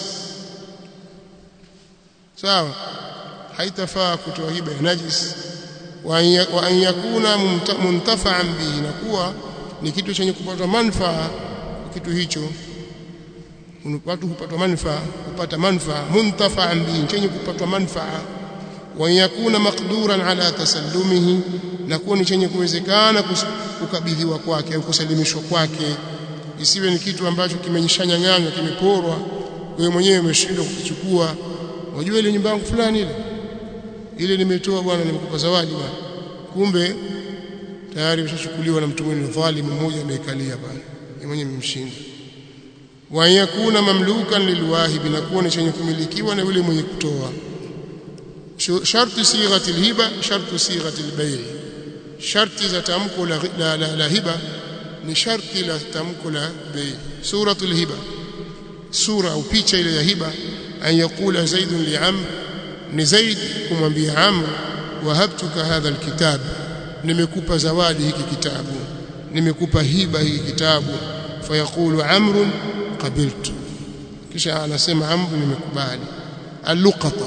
sawa haitafaa kutoa hiba ya najis wa an yakuna muntafa'an bihi na kuwa ni kitu chenye kupata manufaa kitu hicho watu hupata manufaa hupata manufaa muntafa'an bihi chenye kupata manufaa wa yakuna maqduran ala tasallumihi na kuwa ni chenye kuwezekana kukabidhiwa kwake au kusalimishwa kwake isiwe ni kitu ambacho kimenyishanyang'anywa kimeporwa wewe mwenyewe umeshindwa kukichukua unajua ile nyumba yangu fulani ile ile nimetoa bwana nimekupa zawadi bwana kumbe tayari imeshachukuliwa na mtu mwingine dhalimu mmoja ameikalia pale yeye mwenyewe mmshinda wa yakuna mamlukan lilwahibi na kuwa ni chenye kumilikiwa na yule mwenye kutoa sharti sighati alhiba sharti sighati albay sharti za tamko la, la, la, la hiba ni sharti la tamko la bei suratul hiba sura au picha ile ya hiba an yakula zaidun li amr ni zaid kumwambia amr wahabtuka hadha alkitab nimekupa zawadi hiki kitabu nimekupa hiba hiki kitabu fayaqulu amr qabiltu kisha anasema amr nimekubali alluqata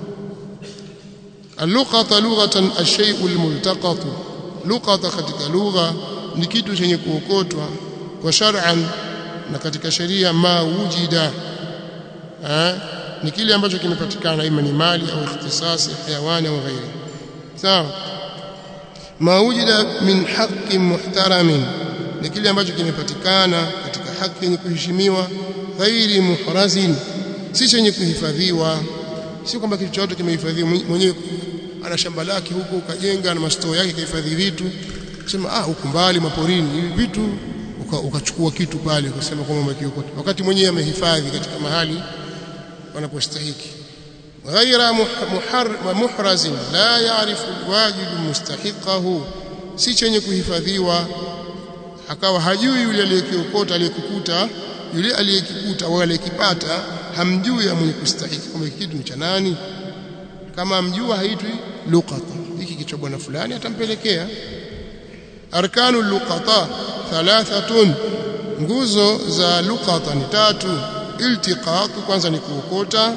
alluqata lughatan ash-shay'u al-multaqat luqata katika lugha ni kitu chenye kuokotwa wa shar'an na katika sheria ma wujida eh ni kile ambacho kimepatikana ima ni mali au ikhtisasi hayawani au ghairi sawa ma wujida min haqqin muhtaramin ni kile ambacho kimepatikana katika haki yenye kuheshimiwa ghairi muhrazin si chenye kuhifadhiwa si kwamba kitu chote kimehifadhiwa mwenyewe ana shamba lake huko ukajenga na mastoo yake kahifadhi vitu sema ah huko mbali maporini hivi vitu ukachukua uka kitu pale kusema kwamba umekiokota wakati mwenyewe amehifadhi katika mahali wanapostahiki ghaira muhraz la ya'rifu alwajid mustahiqahu si chenye kuhifadhiwa akawa hajui yule aliyekiokota aliyekukuta yule aliyekikuta au aliyekipata hamjui mwenye kustahiki kwamba kitu ni cha nani kama amjua haitwi luqata hiki kichwa bwana fulani atampelekea arkanu luqata thalathatun nguzo za luqata ni tatu iltiqat kwanza ni kuokota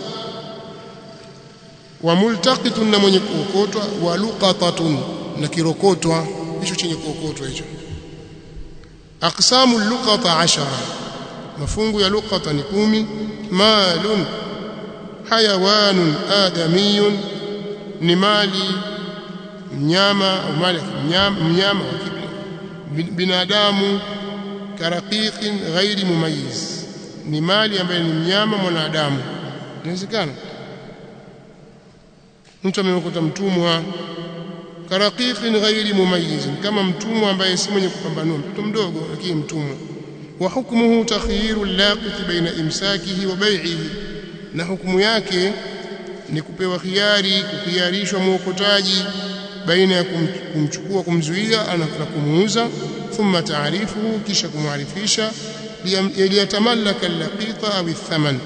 wa multaqitun na mwenye kuokotwa wa luqatatun na kirokotwa hicho chenye kuokotwa hicho aqsamu luqata ashara mafungu ya luqata ni kumi malun hayawanun adamiyun ni mali mnyama au mali mnyama, mnyama binadamu karaqiqin ghairi mumayyiz ni mali ambaye ni mnyama mwanadamu inawezekana mtu amekuta mtumwa karaqiqin ghairi mumayyiz kama mtumwa ambaye si mwenye kupambanua mtoto mdogo lakini mtumwa wa hukmuhu takhyiru laqit baina imsakihi wa bai'ihi na hukumu yake ni kupewa khiari kukhiarishwa mwokotaji baina ya kumchukua kumzuia na kumuuza thumma taarifuhu kisha kumwarifisha liyatamallaka allaqita au thaman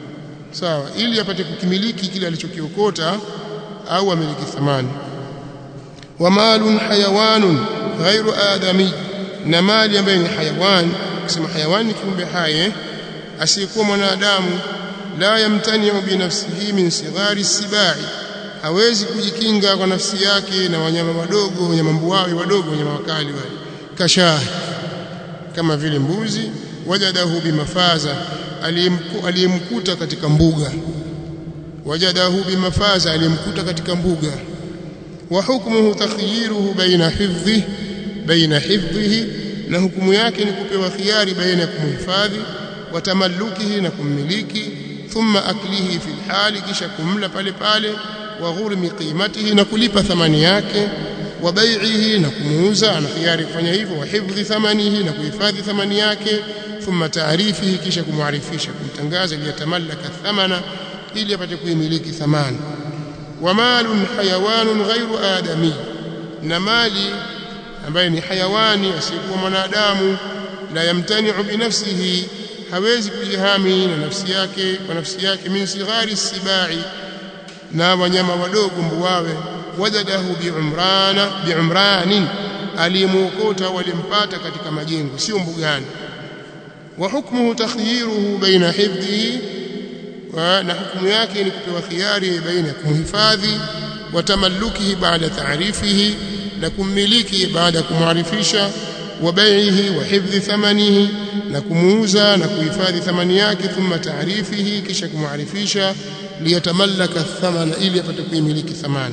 sawa ili apate kukimiliki kile alichokiokota au amiliki thamani wa malun hayawanun ghairu adami na mali ambayo ni hayawan kusema hayawan ni kiumbe hai asiyekuwa mwanadamu la yamtani'u bi nafsihi min sighari sibai hawezi kujikinga kwa nafsi yake na wanyama wadogo wanyama mbuawi wadogo wanyama wakali wale kashaa kama vile mbuzi wajadahu bimafaza aliyemkuta katika mbuga wajadahu bimafaza aliyemkuta katika mbuga wa hukmuhu takhyiruhu baina hifdhi baina hifdhihi na hukumu yake ni kupewa khiari baina ya kumhifadhi wa tamallukihi na kummiliki thumma aklihi fil hali kisha kumla pale pale wa ghurmi qimatihi na kulipa thamani yake wa bai'ihi na kumuuza ana khiari kufanya hivyo wa hifdhi thamanihi na kuhifadhi thamani yake thumma taarifihi kisha kumwarifisha kumtangaza ili yatamallaka thamana ili apate kuimiliki thamani wa malun hayawanun ghairu adami na mali ambaye ni hayawani asiyekuwa mwanadamu la yamtani'u binafsihi hawezi kujihami na nafsi yake kwa nafsi yake min sighari sibai na wanyama wadogo mbuwawe wajadahu biumrana biumranin alimuokota walimpata katika majengo sio mbugani wa hukmuhu takhyiruhu baina hifdhihi na hukumu yake ni kupewa khiari baina ya kumhifadhi wa tamallukihi baada taarifihi na kummiliki baada ya kumwarifisha wa bai'ihi wa hifdhi thamanihi na kumuuza na kuhifadhi thamani yake thumma taarifihi kisha kumwarifisha liyatamallaka thamana ili apate kuimiliki thamani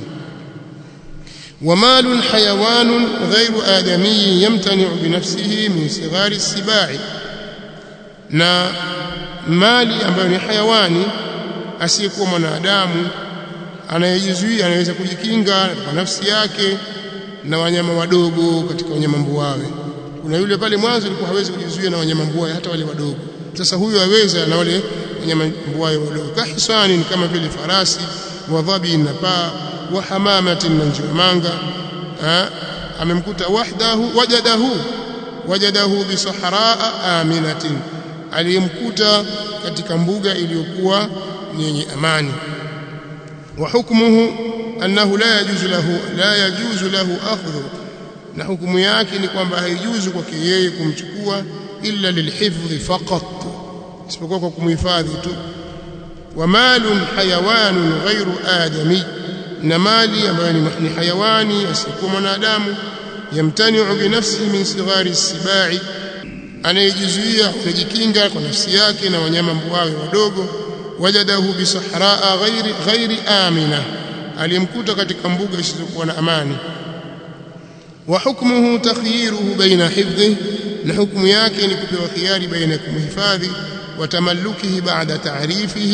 ومال حيوان غير آدمي يمتنع بنفسه من صغار السباع na mali ambayo ni hayawani asiyekuwa mwanadamu anayejizuia anaweza kujikinga kwa nafsi yake na wanyama wadogo katika wanyama mbuawe kuna yule pale mwanzo alikuwa hawezi kujizuia na wanyama mbuawe hata wale wadogo sasa huyu aweza na wale wanyama mbuawe wadogo kahisani ni kama vile farasi wa dhabi na paa wa hamamatin na njiwamanga amemkuta wahdahu wajadahu wajadahu bi sahraa aminatin aliyemkuta katika mbuga iliyokuwa yenye amani wa hukmuhu annahu la yajuzu lahu la yajuzu lahu akhdhu na hukumu yake ni kwamba haijuzu kwake yeye kumchukua illa lilhifdhi faqat isipokuwa kwa kumhifadhi tu wa malun hayawanun ghairu adami na mali ambayo ni hayawani asiyekuwa mwanadamu yamtani'u binafsihi min sighari sibai anayejizuia kujikinga kwa nafsi yake na wanyama mbuawe wadogo wajadahu bisahraa ghairi ghairi amina aliyemkuta katika mbuga isizokuwa na amani wa hukmuhu takhyiruhu baina hifdhi na hukumu yake ni kupewa khiari baina ya kumhifadhi wa tamallukihi baada taarifihi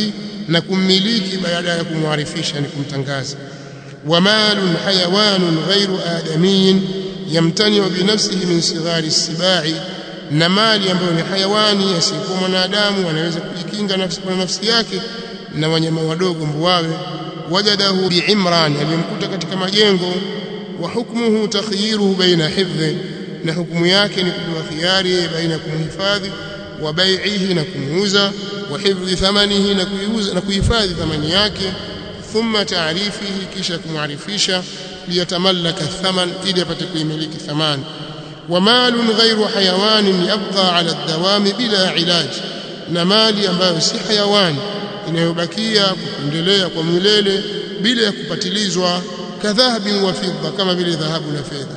na kummiliki baada ya kumwarifisha ni kumtangaza wamalun hayawanun ghairu adamiyin yamtaniu binafsihi min sighari sibai na mali ambayo ni hayawani asiyekuwa mwanadamu anaweza kujikinga nafsi kwa nafsi yake na wanyama wadogo mbuawe wajadahu biimran alimkuta katika majengo wa hukmuhu takhyiruhu baina hifdhi na hukumu yake ni kupewa khiari baina kumhifadhi wa bai'ihi na kumuuza wa hifdhi thamanihi na kuiuza na kuhifadhi thamani yake thumma taarifihi kisha kumwarifisha liyatamallaka thaman ili apate kuimiliki thamani wa malun ghairu hayawanin yabqa ala dawami bila ilaj na mali ambayo si hayawani inayobakia kuendelea kwa milele bila ya kupatilizwa kadhahabin wa fidda kama vile dhahabu na fedha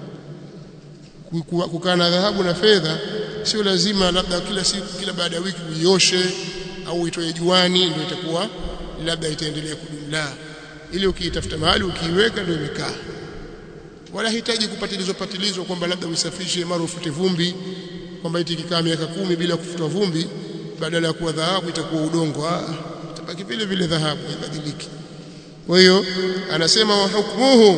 kukaa na dhahabu na fedha sio lazima labda kila siku kila baada ya wiki uioshe au uitoe juani ndio itakuwa labda itaendelea kudumu la ili ukiitafuta mahali ukiiweka ndio imekaa wala hitaji kupatilizwa patilizwa kwamba labda uisafishe mara ufute vumbi kwamba iti kikaa miaka kumi bila kufutwa vumbi badala ya kuwa dhahabu itakuwa udongo ah itabaki vile vile dhahabu ibadiliki kwa hiyo anasema wa hukmuhu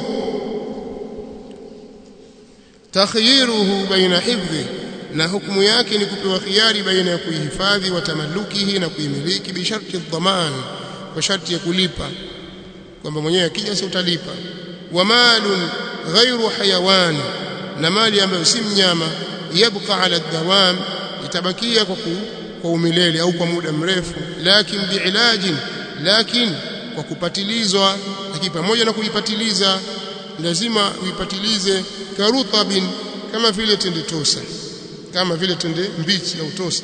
takhyiruhu baina hifdhi na hukumu yake ni kupewa khiari baina ya kuihifadhi wa tamalukihi na kuimiliki bi sharti dhaman kwa sharti ya kulipa kwamba mwenyewe akija si utalipa wa malun ghairu hayawan na mali ambayo si mnyama yabqa ala dawam itabakia kwa ku, kwa umilele au kwa muda mrefu lakin biilajin lakin kwa kupatilizwa lakini pamoja na kuipatiliza lazima uipatilize karutabin kama vile tende tosa kama vile tende mbichi au tosa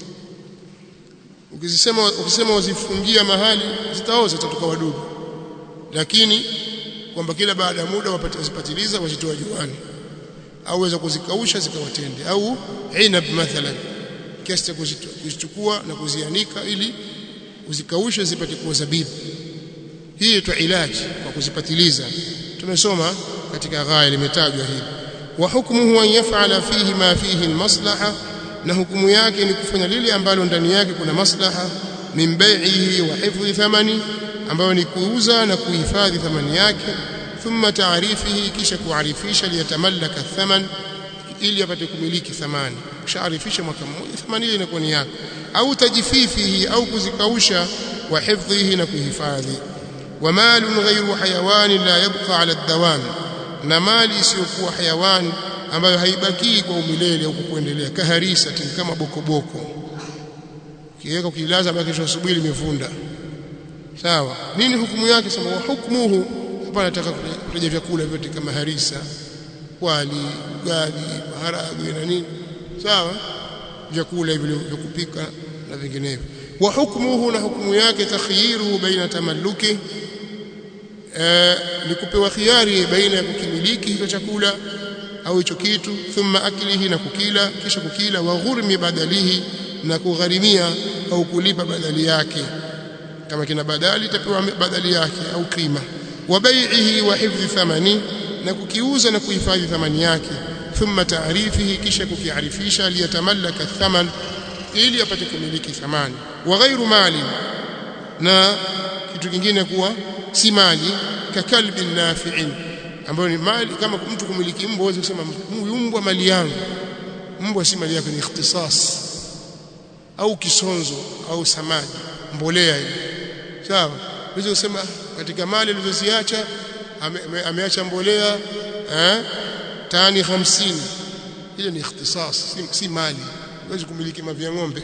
ukisema ukisema wazifungia mahali zitaoza zitatoka wadudu lakini kwamba kila baada ya muda wazipatiliza wazitoa juani au waweza kuzikausha zikawatende au inab mathalan kiasi cha kuzichukua na kuzianika ili uzikaushe zipate kuwa zabibu hii tu ilaji kwa kuzipatiliza tumesoma katika ghaya limetajwa hili wa hukmuhu an yaf'ala fihi ma fihi almaslaha na hukumu yake ni kufanya lile ambalo ndani yake kuna maslaha min bai'ihi wa hifdhi thamani ambayo ni kuuza na kuhifadhi thamani yake thumma taarifihi kisha kuarifisha liyatamallaka thaman ili apate kumiliki thamani ushaarifisha mwaka mmoja thamani ile inakuwa ni yako au tajififihi au kuzikausha wa hifdhihi na kuhifadhi wa malun ghayru hayawani la yabqa ala dawam na mali isiyokuwa hayawani ambayo haibaki kwa umilele au kuendelea kaharisa kama bokoboko kiweka ukilaza baki kesho asubuhi limevunda sawa nini hukumu yake sema wa hukmuhu hapa nataka kutaja vyakula vyote kama harisa wali ugali maharagwe na nini sawa vyakula hivyo vya kupika na vinginevyo wa hukmuhu na hukumu yake takhyiru baina tamalluki ni kupewa khiari baina ya kukimiliki hicho chakula au hicho kitu thumma aklihi na kukila kisha kukila wa ghurmi badalihi na kugharimia au kulipa badali yake kama kina badali itapewa badali yake au kima wa bai'ihi wa hifdhi thamani na kukiuza na kuhifadhi thamani yake thumma taarifihi kisha kukiarifisha liyatamallaka thaman ili apate kumiliki thamani wa ghairu mali na kitu kingine kuwa si mali kakalbi nafi'in ambayo ni mali kama mtu kumiliki mbwa uweze kusema huyu mbwa mali yangu mbwa si mali yako ni ikhtisas au kisonzo au samadi mbolea hiyo sawa uweze kusema katika mali alizoziacha ame, ame, ameacha mbolea eh tani 50 ile ni ikhtisas si, si mali huwezi kumiliki mavya ng'ombe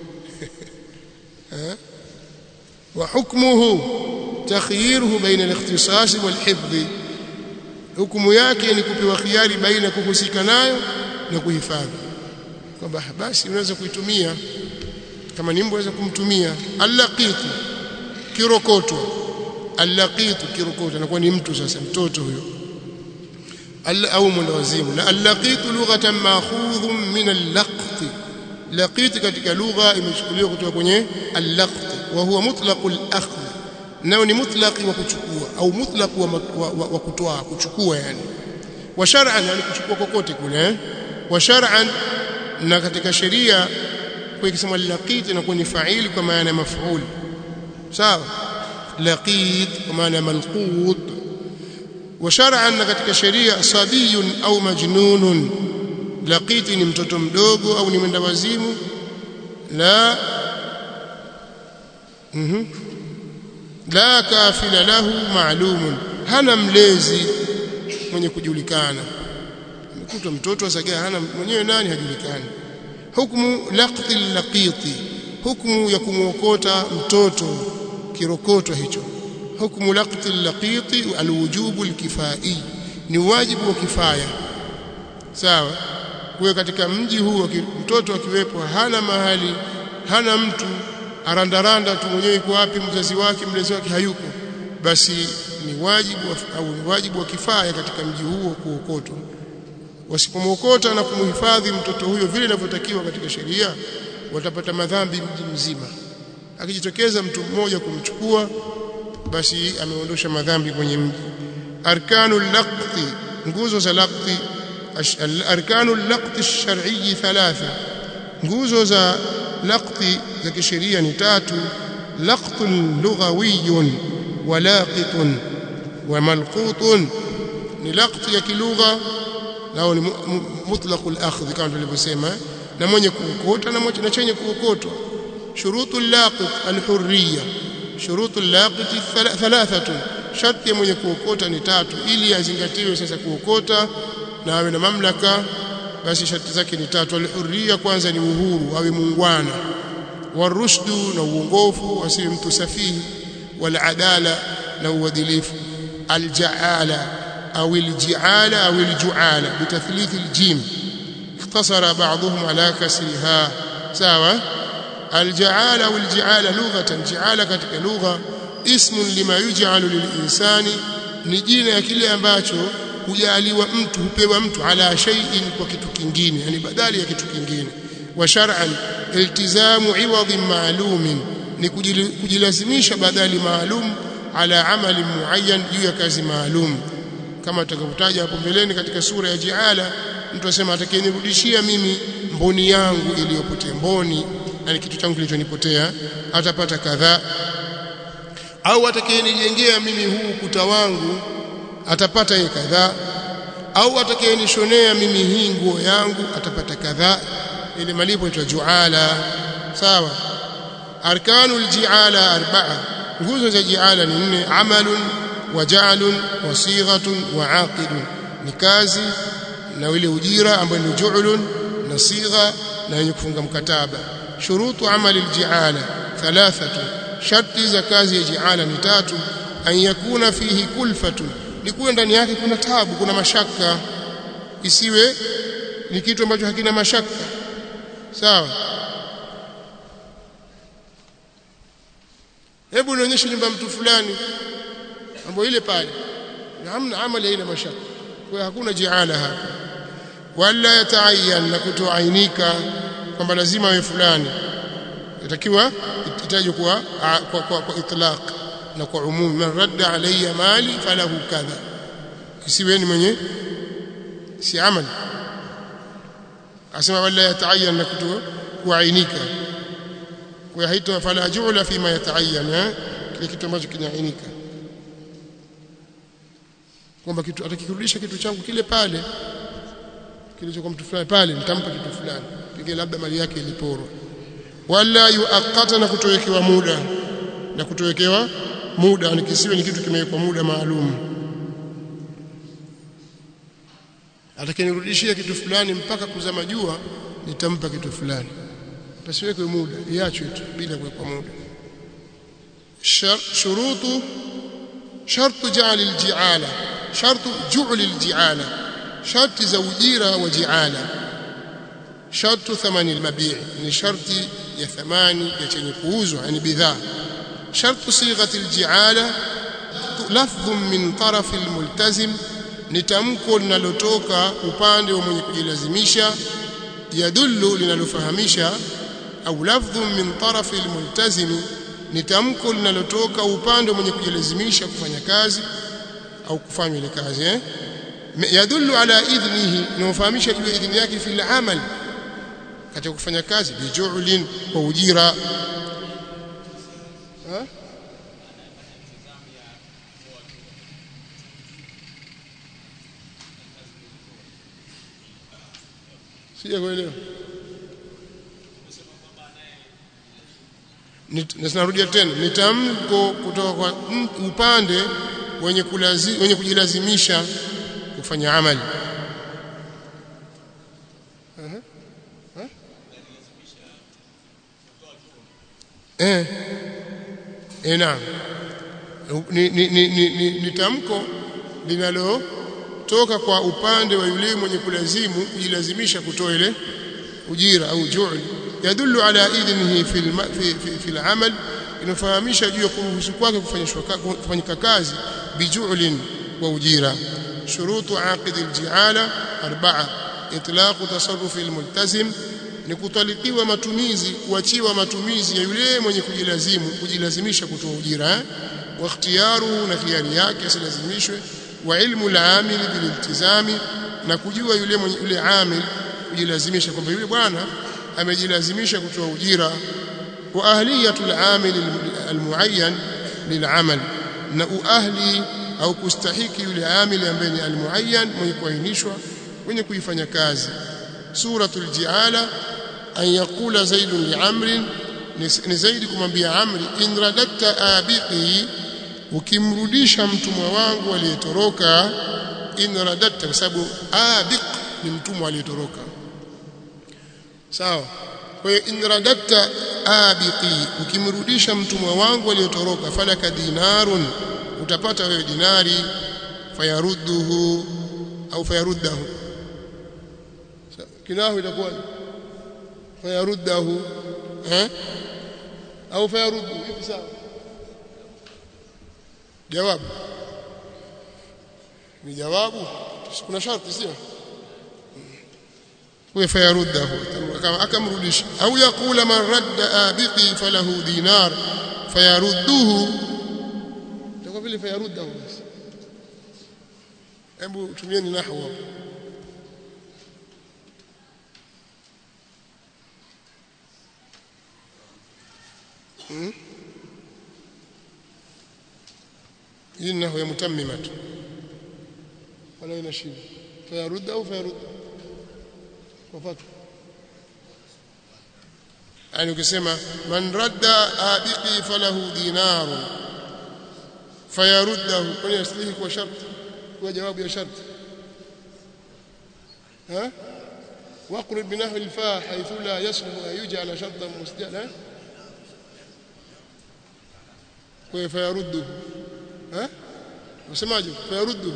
eh wa hukmuhu takhyiruhu baina al-ikhtisas wal-hifdh hukumu yake ni kupewa khiari baina kuhusika nayo na kuhifadhi kwamba basi unaweza kuitumia kama ni mbwa unaweza kumtumia allaqitu kirokoto allaqitu kirokoto anakuwa ni mtu sasa mtoto huyo au mwendawazimu na allaqitu lughatan ma'khudhun min allaqt laqit katika lugha imechukuliwa kutoka kwenye allaqt wa huwa mutlaqul akhdh nao ni mutlaqi wa kuchukua au mutlaq wa, wa, wa, wa kutoa kuchukua yani wa shar'an yani kuchukua kokote kule eh? wa shar'an na katika sheria kwa ikisema laqit inakuwa ni fa'ili kwa maana ya maf'ul sawa laqit kwa maana malqut wa shar'an katika sheria sabiyun au majnunun laqit ni mtoto mdogo au ni mwenda wazimu la mhm la kafila lahu ma'lumun hana mlezi mwenye kujulikana mkuta mtoto asagaa hana mwenyewe nani hajulikani hukumu laqti laqiti hukumu ya kumuokota mtoto kirokoto hicho hukumu laqti laqiti alwujubu alkifai ni wajibu wa kifaya sawa kwa katika mji huu mtoto akiwepo hana mahali hana mtu arandaranda tu mwenyewe yuko wapi mzazi wake mlezi wake hayuko basi ni wajibu au ni wajibu wa kifaya katika mji huo kuokotwa wasipomwokota na kumhifadhi mtoto huyo vile inavyotakiwa katika sheria watapata madhambi mji mzima akijitokeza mtu mmoja kumchukua basi ameondosha madhambi kwenye mji arkanu laqti nguzo za laqti arkanu laqti ash-shar'i thalatha nguzo za laqti za kisheria ni tatu laqtun lughawiyyun wa laqitun wa malqutun ni laqti ya kilugha nao ni mutlaqul akhdh kama tulivyosema na mwenye kuokota na mwenye chenye kuokotwa shurutu laqit alhurriya shurutu laqit thalathatu sharti ya mwenye kuokota ni tatu ili azingatiwe sasa kuokota na awe na mamlaka basi sharti zake ni tatu alhurriya kwanza ni uhuru awe muungwana warushdu na uongofu asiwe mtu safihi wal adala na uadilifu aljaala أو الجعالة أو الجعالة بتثليث الجيم اختصر بعضهم على كسرها سواء الجعالة أو الجعالة لغة جعالة كتك لغة اسم لما يجعل للإنسان نجينا ya kile ambacho hujaliwa mtu hupewa mtu ala shay'in kwa kitu kingine yani badali ya kitu kingine wa shar'an iltizamu iwadhin ma'lumin ni kujilazimisha badali maalum ala amali muayyan juu ya kazi maalum kama tutakavyotaja hapo mbeleni katika sura ya Jiala mtu asema atakayenirudishia mimi mboni yangu iliyopotea mboni yani kitu changu kilichonipotea atapata kadhaa au atakayenijengea mimi huu ukuta wangu atapata yeye kadhaa au atakayenishonea mimi hii nguo yangu atapata kadhaa ile malipo itwa juala sawa arkanul jiala arba'a nguzo za jiala ni nne amalun وجعل وصيغه وعاقد ni kazi na ile ujira ambayo ni ju'lun na sigha na yenye kufunga mkataba shurutu amali alji'ala thalathatu sharti za kazi ya ji'ala ni tatu an yakuna fihi kulfatun ni kuwe ndani yake kuna tabu kuna mashaka isiwe ni kitu ambacho hakina mashaka sawa hebu nionyeshe nyumba mtu fulani ambayo ile pale hamna amali haina mashaka kwa hakuna jiala hapa wala yataayyan na kutoainika kwamba lazima awe fulani itakiwa itajwe kwa kwa, kwa, kwa itlaq na kwa umumi man radda alayya mali falahu kadha kisiweni mwenye si amali asema wala yataayyan na kuto kuainika kwa haito fala ju'la fima yataayyan kile kitu ambacho kinaainika kwamba kitu atakirudisha kitu changu kile pale kilichokuwa mtu fulani pale nitampa kitu fulani pengine labda mali yake iliporwa wala yuaqata na kutowekewa muda na kutowekewa muda ni kisiwe ni kitu kimewekwa muda maalum atakayenirudishia kitu fulani mpaka kuzama jua nitampa kitu fulani pasiwekwe muda iachwe tu bila kuwekwa muda shurutu shartu ja'al al-ji'ala shartu ju'l al-ji'ala sharti za ujira wa ji'ala shartu thamani al-mabi' ni sharti ya thamani ya chenye kuuzwa yani bidhaa shartu sighati al-ji'ala lafdhun min taraf al-multazim ni tamko linalotoka upande wa mwenye kujilazimisha yadullu linalofahamisha au lafdhun min taraf al-multazim ni tamko linalotoka upande wa mwenye kujilazimisha kufanya kazi au kufanya ile kazi eh yadullu ala idhnihi inafahamisha juu ya idhni yake fil amal katika kufanya kazi biju'lin kwa ujira ha sija kuelewa narudia tena ni tamko kutoka kwa upande wenye kulazi, wenye kujilazimisha kufanya amali uh -huh. huh? eh eh naam ni, ni, ni, ni, ni, ni tamko linalotoka kwa upande wa yule mwenye kulazimu kujilazimisha kutoa ile ujira au ju'l yadullu ala idhnihi fi fi fi, fi al-amal inafahamisha juu ya kuruhusu kwake kufanyika kazi biju'lin wa ujira shurutu aqid al-ji'ala arba'a itlaq tasarruf al-multazim ni kutalikiwa matumizi kuachiwa matumizi ya yule mwenye kujilazimu kujilazimisha kutoa ujira eh? wa ikhtiyaru na khiari yake asilazimishwe wa ilmu al-amil bililtizami na kujua yule mwenye yule amil kujilazimisha kwamba yule bwana amejilazimisha kutoa ujira wa ahliyatul amil almuayyan lil'amal na uahli au kustahiki yule amil ambaye ni almuayyan mwenye kuainishwa mwenye kuifanya kazi suratul jiala an yaqula zaidun li'amrin ni zaidi kumwambia amri in radatta abiqi ukimrudisha mtumwa wangu aliyetoroka in radatta kwa sababu abiq ni mtumwa aliyetoroka sawa kwa hiyo in radatta abiqi ukimrudisha mtumwa wangu aliyotoroka falaka dinarun utapata wewe dinari fayarudduhu au fayaruddahu kinahu itakuwa fayaruddahu eh au fayaruddu hivi sawa jawabu ni jawabu kuna sharti sio وفيرده akamrudisha au yakula man radda abiqi falahu dinar fayarudduhu itakuwa vile fayaruddahu basi hebu tumieni nahwu hapo hmm? hii nahwu ya mutammima tu wala ina shida fayarudda au fayarudda wafatu yani ukisema man radda abiqi falahu dinaru fayaruddahu kwani aslihi kwa sharti kwa jawabu ya sharti ها واقرب بنحو الفاء حيث لا يصلح ان يجعل شرطا مسجلا فيرده ها wasemaje fayaruddu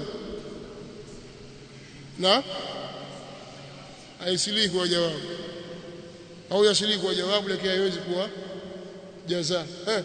na aisilii kwa jawabu au yasilii kwa jawabu lakini haiwezi kuwa jaza eh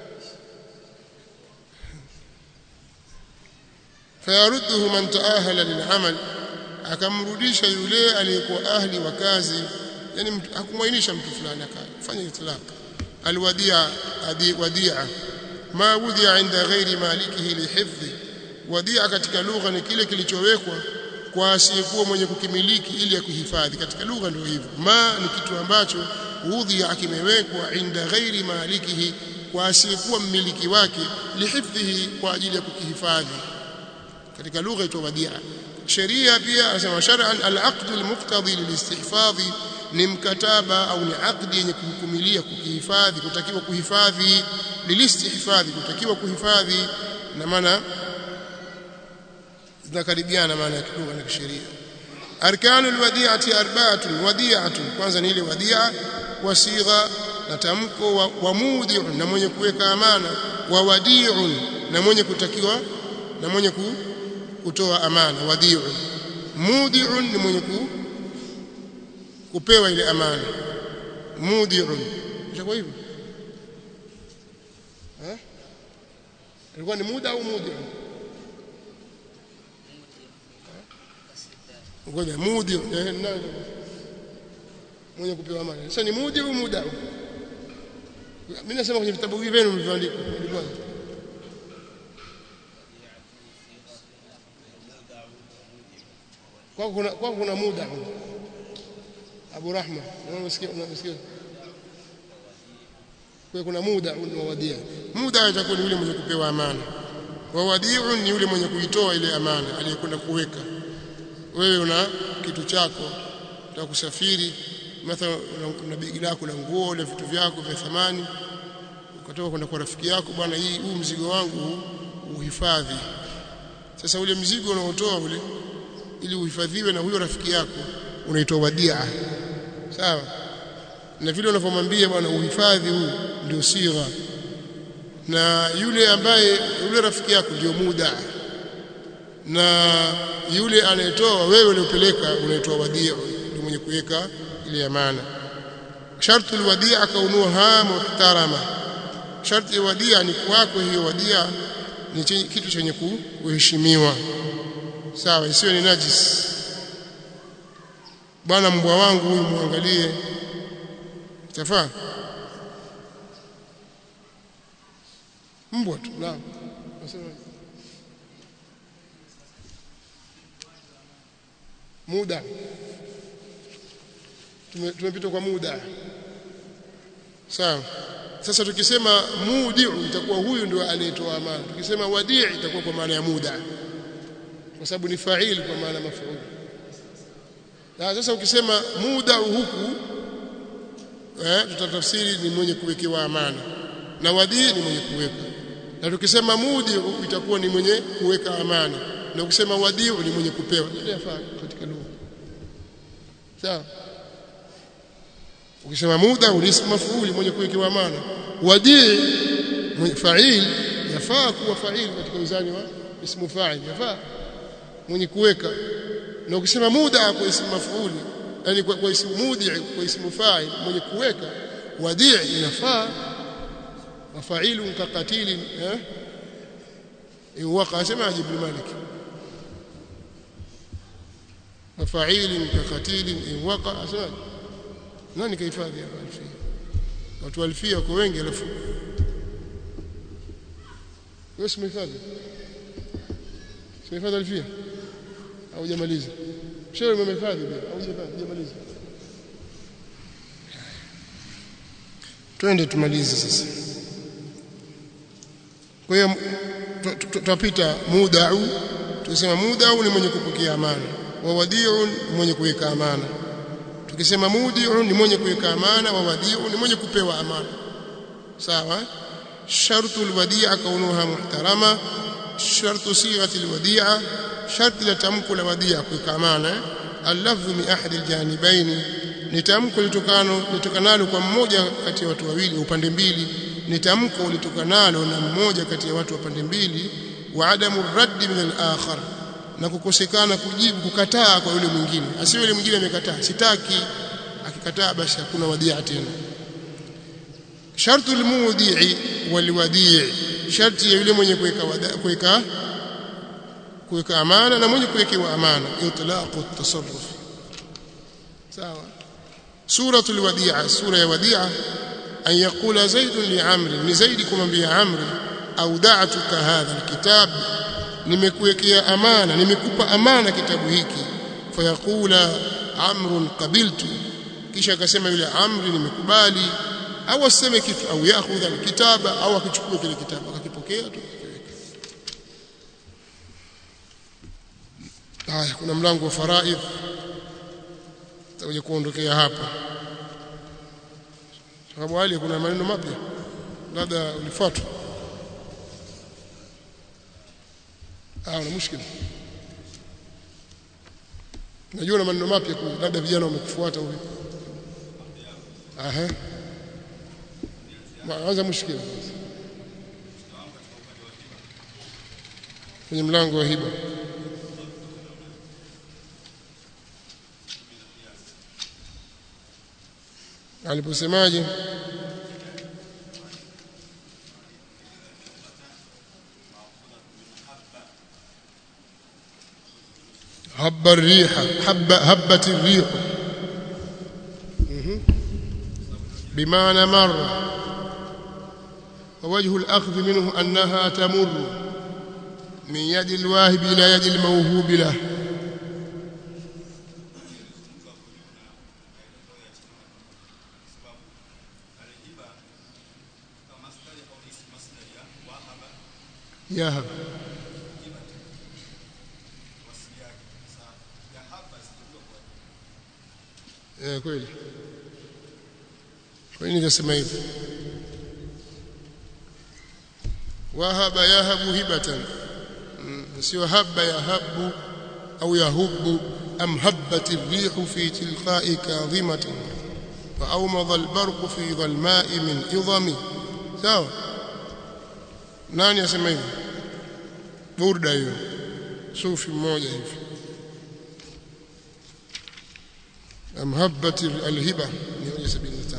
fayarudduhu man taahala lil'amal akamrudisha yule aliyekuwa ahli wa kazi yani hakumwainisha mtu fulani akafanya itlaq alwadia adi wadia ma wudia inda ghairi malikihi lihifdhi wadia katika lugha ni kile kilichowekwa kwa asiyekuwa mwenye kukimiliki ili akuhifadhi katika lugha ndio hivyo ma ni kitu ambacho udhia kimewekwa inda ghairi malikihi kwa asiyekuwa mmiliki wake lihifdhihi kwa ajili ya kukihifadhi katika lugha itwa wadia sheria pia anasema shar'an al-aqd al-muqtadi lil-istihfadhi ni mkataba au ni aqdi yenye kuhukumilia kukihifadhi kutakiwa kuhifadhi lilistihfadhi kutakiwa kuhifadhi na maana zinakaribiana maana ya kilugha na kisheria arkanu alwadi'ati arba'atun wadi'atun kwanza ni ile wadi'a wasigha na tamko wa, wa mudi'un na mwenye kuweka amana wa wadi'un na mwenye kutakiwa na mwenye ku, kutoa amana wadi'un mudi'un ni mwenye ku, kupewa ile amana mudi'un itakuwa hivyo eh ilikuwa ni muda au mudi'un ngoja mudi nani mwenye kupewa amana sasa ni mudi au muda mimi nasema kwenye vitabu hivi vyenu mlivyoandika kwa kuna kwa kuna muda Abu Rahma unasikia unasikia kwa kuna muda unawadia muda itakuwa ni yule mwenye kupewa amana wa wadiu ni yule mwenye kuitoa ile amana aliyekwenda kuweka wewe una kitu chako unataka kusafiri mathalan una begi lako la nguo na vitu vyako vya thamani ukatoka kwenda kwa rafiki yako bwana hii huu mzigo wangu uhifadhi sasa ule mzigo unaotoa ule ili uhifadhiwe na huyo rafiki yako unaitwa wadia sawa na vile unavyomwambia bwana uhifadhi huu ndio sigha na yule ambaye yule rafiki yako ndio muda na yule anayetoa wewe uliopeleka unaitwa wadia ndio mwenye kuweka ile amana shartu alwadia kaunuha muhtarama sharti ya wadia ni kwako hiyo wadia ni kitu chenye kuheshimiwa sawa isiwe ni najis bwana mbwa wangu huyu muangalie tafaa mbwa tu naam nasema muda tumepita kwa muda sawa sasa tukisema mudiu itakuwa huyu ndio aliyetoa amana tukisema wadii itakuwa kwa maana ya muda kwa sababu ni fa'il kwa maana maf'ul na sasa ukisema muda huku eh tutatafsiri ni mwenye kuwekewa amana na wadii ni mwenye kuweka na tukisema mudi itakuwa ni mwenye kuweka amana na ukisema wadii ni mwenye kupewa ile yafaa katika lugha sawa ukisema muda ni ismu maf'ul mwenye kuwekewa amana wadii fa'il yafaa kuwa fa'il katika uzani wa ismu fa'il yafaa mwenye kuweka na ukisema muda kwa ismu maf'ul yani kwa, kwa ismu mudi kwa ismu fa'il mwenye kuweka wadii inafaa وفعيل كقتيل ها إن وقع سمع ابن مالك وفعيل كقتيل إن وقع سمع nani kahifadhi hapa alfia watu alfia wako wengi alafu wewe simehifadhi simehifadhi alfia au hujamaliza shehe umehifadhi au hujamaliza twende tumalize sasa kwa hiyo tutapita mudau tukisema mudau ni mwenye kupokea amana wa wadiu ni mwenye kuweka amana tukisema mudiu ni mwenye kuweka amana wa wadiu ni mwenye kupewa amana sawa shartu alwadia kaunuha muhtarama shartu sighati alwadia sharti la tamko la wadia kuweka amana allafdhu min ahadi aljanibaini ni tamko litokano litokanalo kwa mmoja kati ya watu wawili upande mbili ni tamko litokanalo na mmoja kati ya watu wa pande mbili wa adamu raddi min al-akhar na kukosekana kujibu kukataa kwa yule mwingine asiwe yule mwingine amekataa sitaki akikataa basi hakuna wadia tena shartu al-mudi'i wal-wadi' sharti ya yule mwenye kuweka kuweka kuweka amana na mwenye kuwekewa amana itlaqu at-tasarruf sawa سورة الوديعة سورة الوديعة أن يقول زيد لعمر لزيد كما عمرو أودعتك هذا الكتاب nimekuwekea amana nimekupa amana kitabu hiki fayaqula amrun qabiltu kisha akasema yule amri nimekubali au aseme kitu au yakhudha alkitaba au akichukua kile kitabu akakipokea tu haya kuna mlango wa faraidh tutakuja kuondokea hapa sababu hali kuna maneno mapya labda ulifuatwa ah una mushkila najua na maneno mapya kule labda vijana wamekufuata huko aha anza mushkila kwenye mlango wa hiba aliposemaje هب الريح حب هبت الريح بمعنى مر ووجه الأخذ منه أنها تمر من يد الواهب إلى يد الموهوب له يهب eh kweli kwa nini nikasema hivyo wahaba yahabu hibatan sio haba yahabu au yahubu am habbat ar-rihu fi tilqa'i kadhimatin fa awmadha al-barqu fi dhalma'i min idhami sawa nani asema hivyo burda hiyo sufi mmoja hivi am habbat al-hiba 175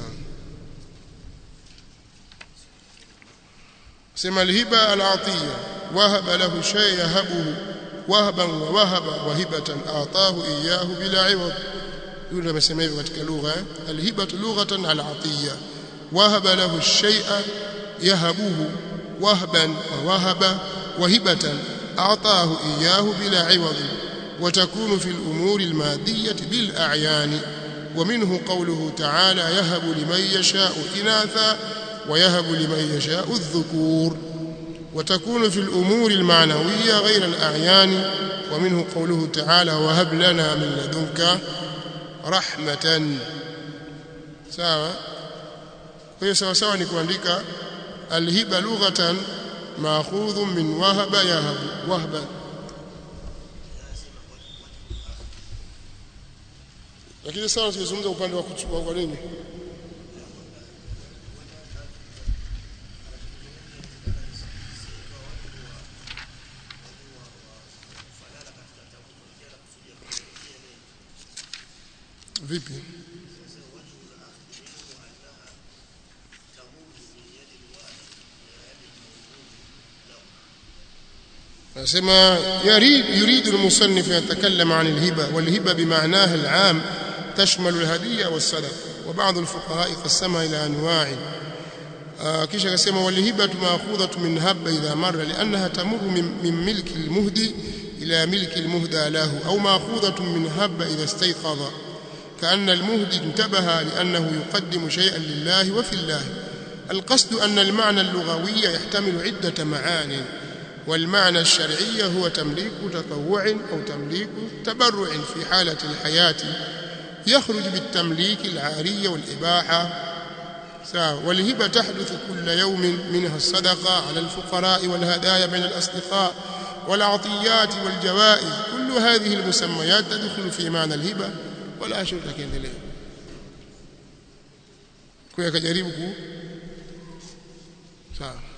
sema al-hiba al-atiya wahaba lahu shay yahabuhu wahban wa wahaba wahibatan ataahu iyyahu bila iwad yule amesema hivyo katika lugha alhibatu lughatan alatiya wahaba lahu shay'a yahabuhu wahban wa wahaba wahibatan ataahu iyyahu bila iwad وتكون في الأمور المادية بالأعيان ومنه قوله تعالى يهب لمن يشاء إناثا ويهب لمن يشاء الذكور وتكون في الأمور المعنوية غير الأعيان ومنه قوله تعالى وهب لنا من لدنك رحمة سواء kwa sawa sawa ni kuandika alhiba lughatan maakhudhu min wahaba yahabu wahba lakini sawa tukizungumza upande wa kuchukua kwa nini vipi nasema يريد يريد المصنف ان يتكلم عن الهبه والهبه بمعناها العام تشمل الهديه والصدقه وبعض الفقهاء قسمها الى انواع kisha akasema walhibatu maakhudhatu min habba idha marra liannaha tamurru min milki almuhdi ila milki almuhda lahu au maakhudhatu min habba idha istayqadha كأن المهدي انتبه لأنه يقدم شيئا لله وفي الله القصد أن المعنى اللغوي يحتمل عدة معاني والمعنى الشرعي هو تمليك تطوع أو تمليك تبرع في حالة الحياة يخرج بالتمليك العارية والإباحة والهبة تحدث كل يوم منها الصدقة على الفقراء والهدايا بين الأصدقاء والعطيات والجوائز كل هذه المسميات تدخل في معنى الهبة wala ashuta kiendelea kwa akajaribu ku sawa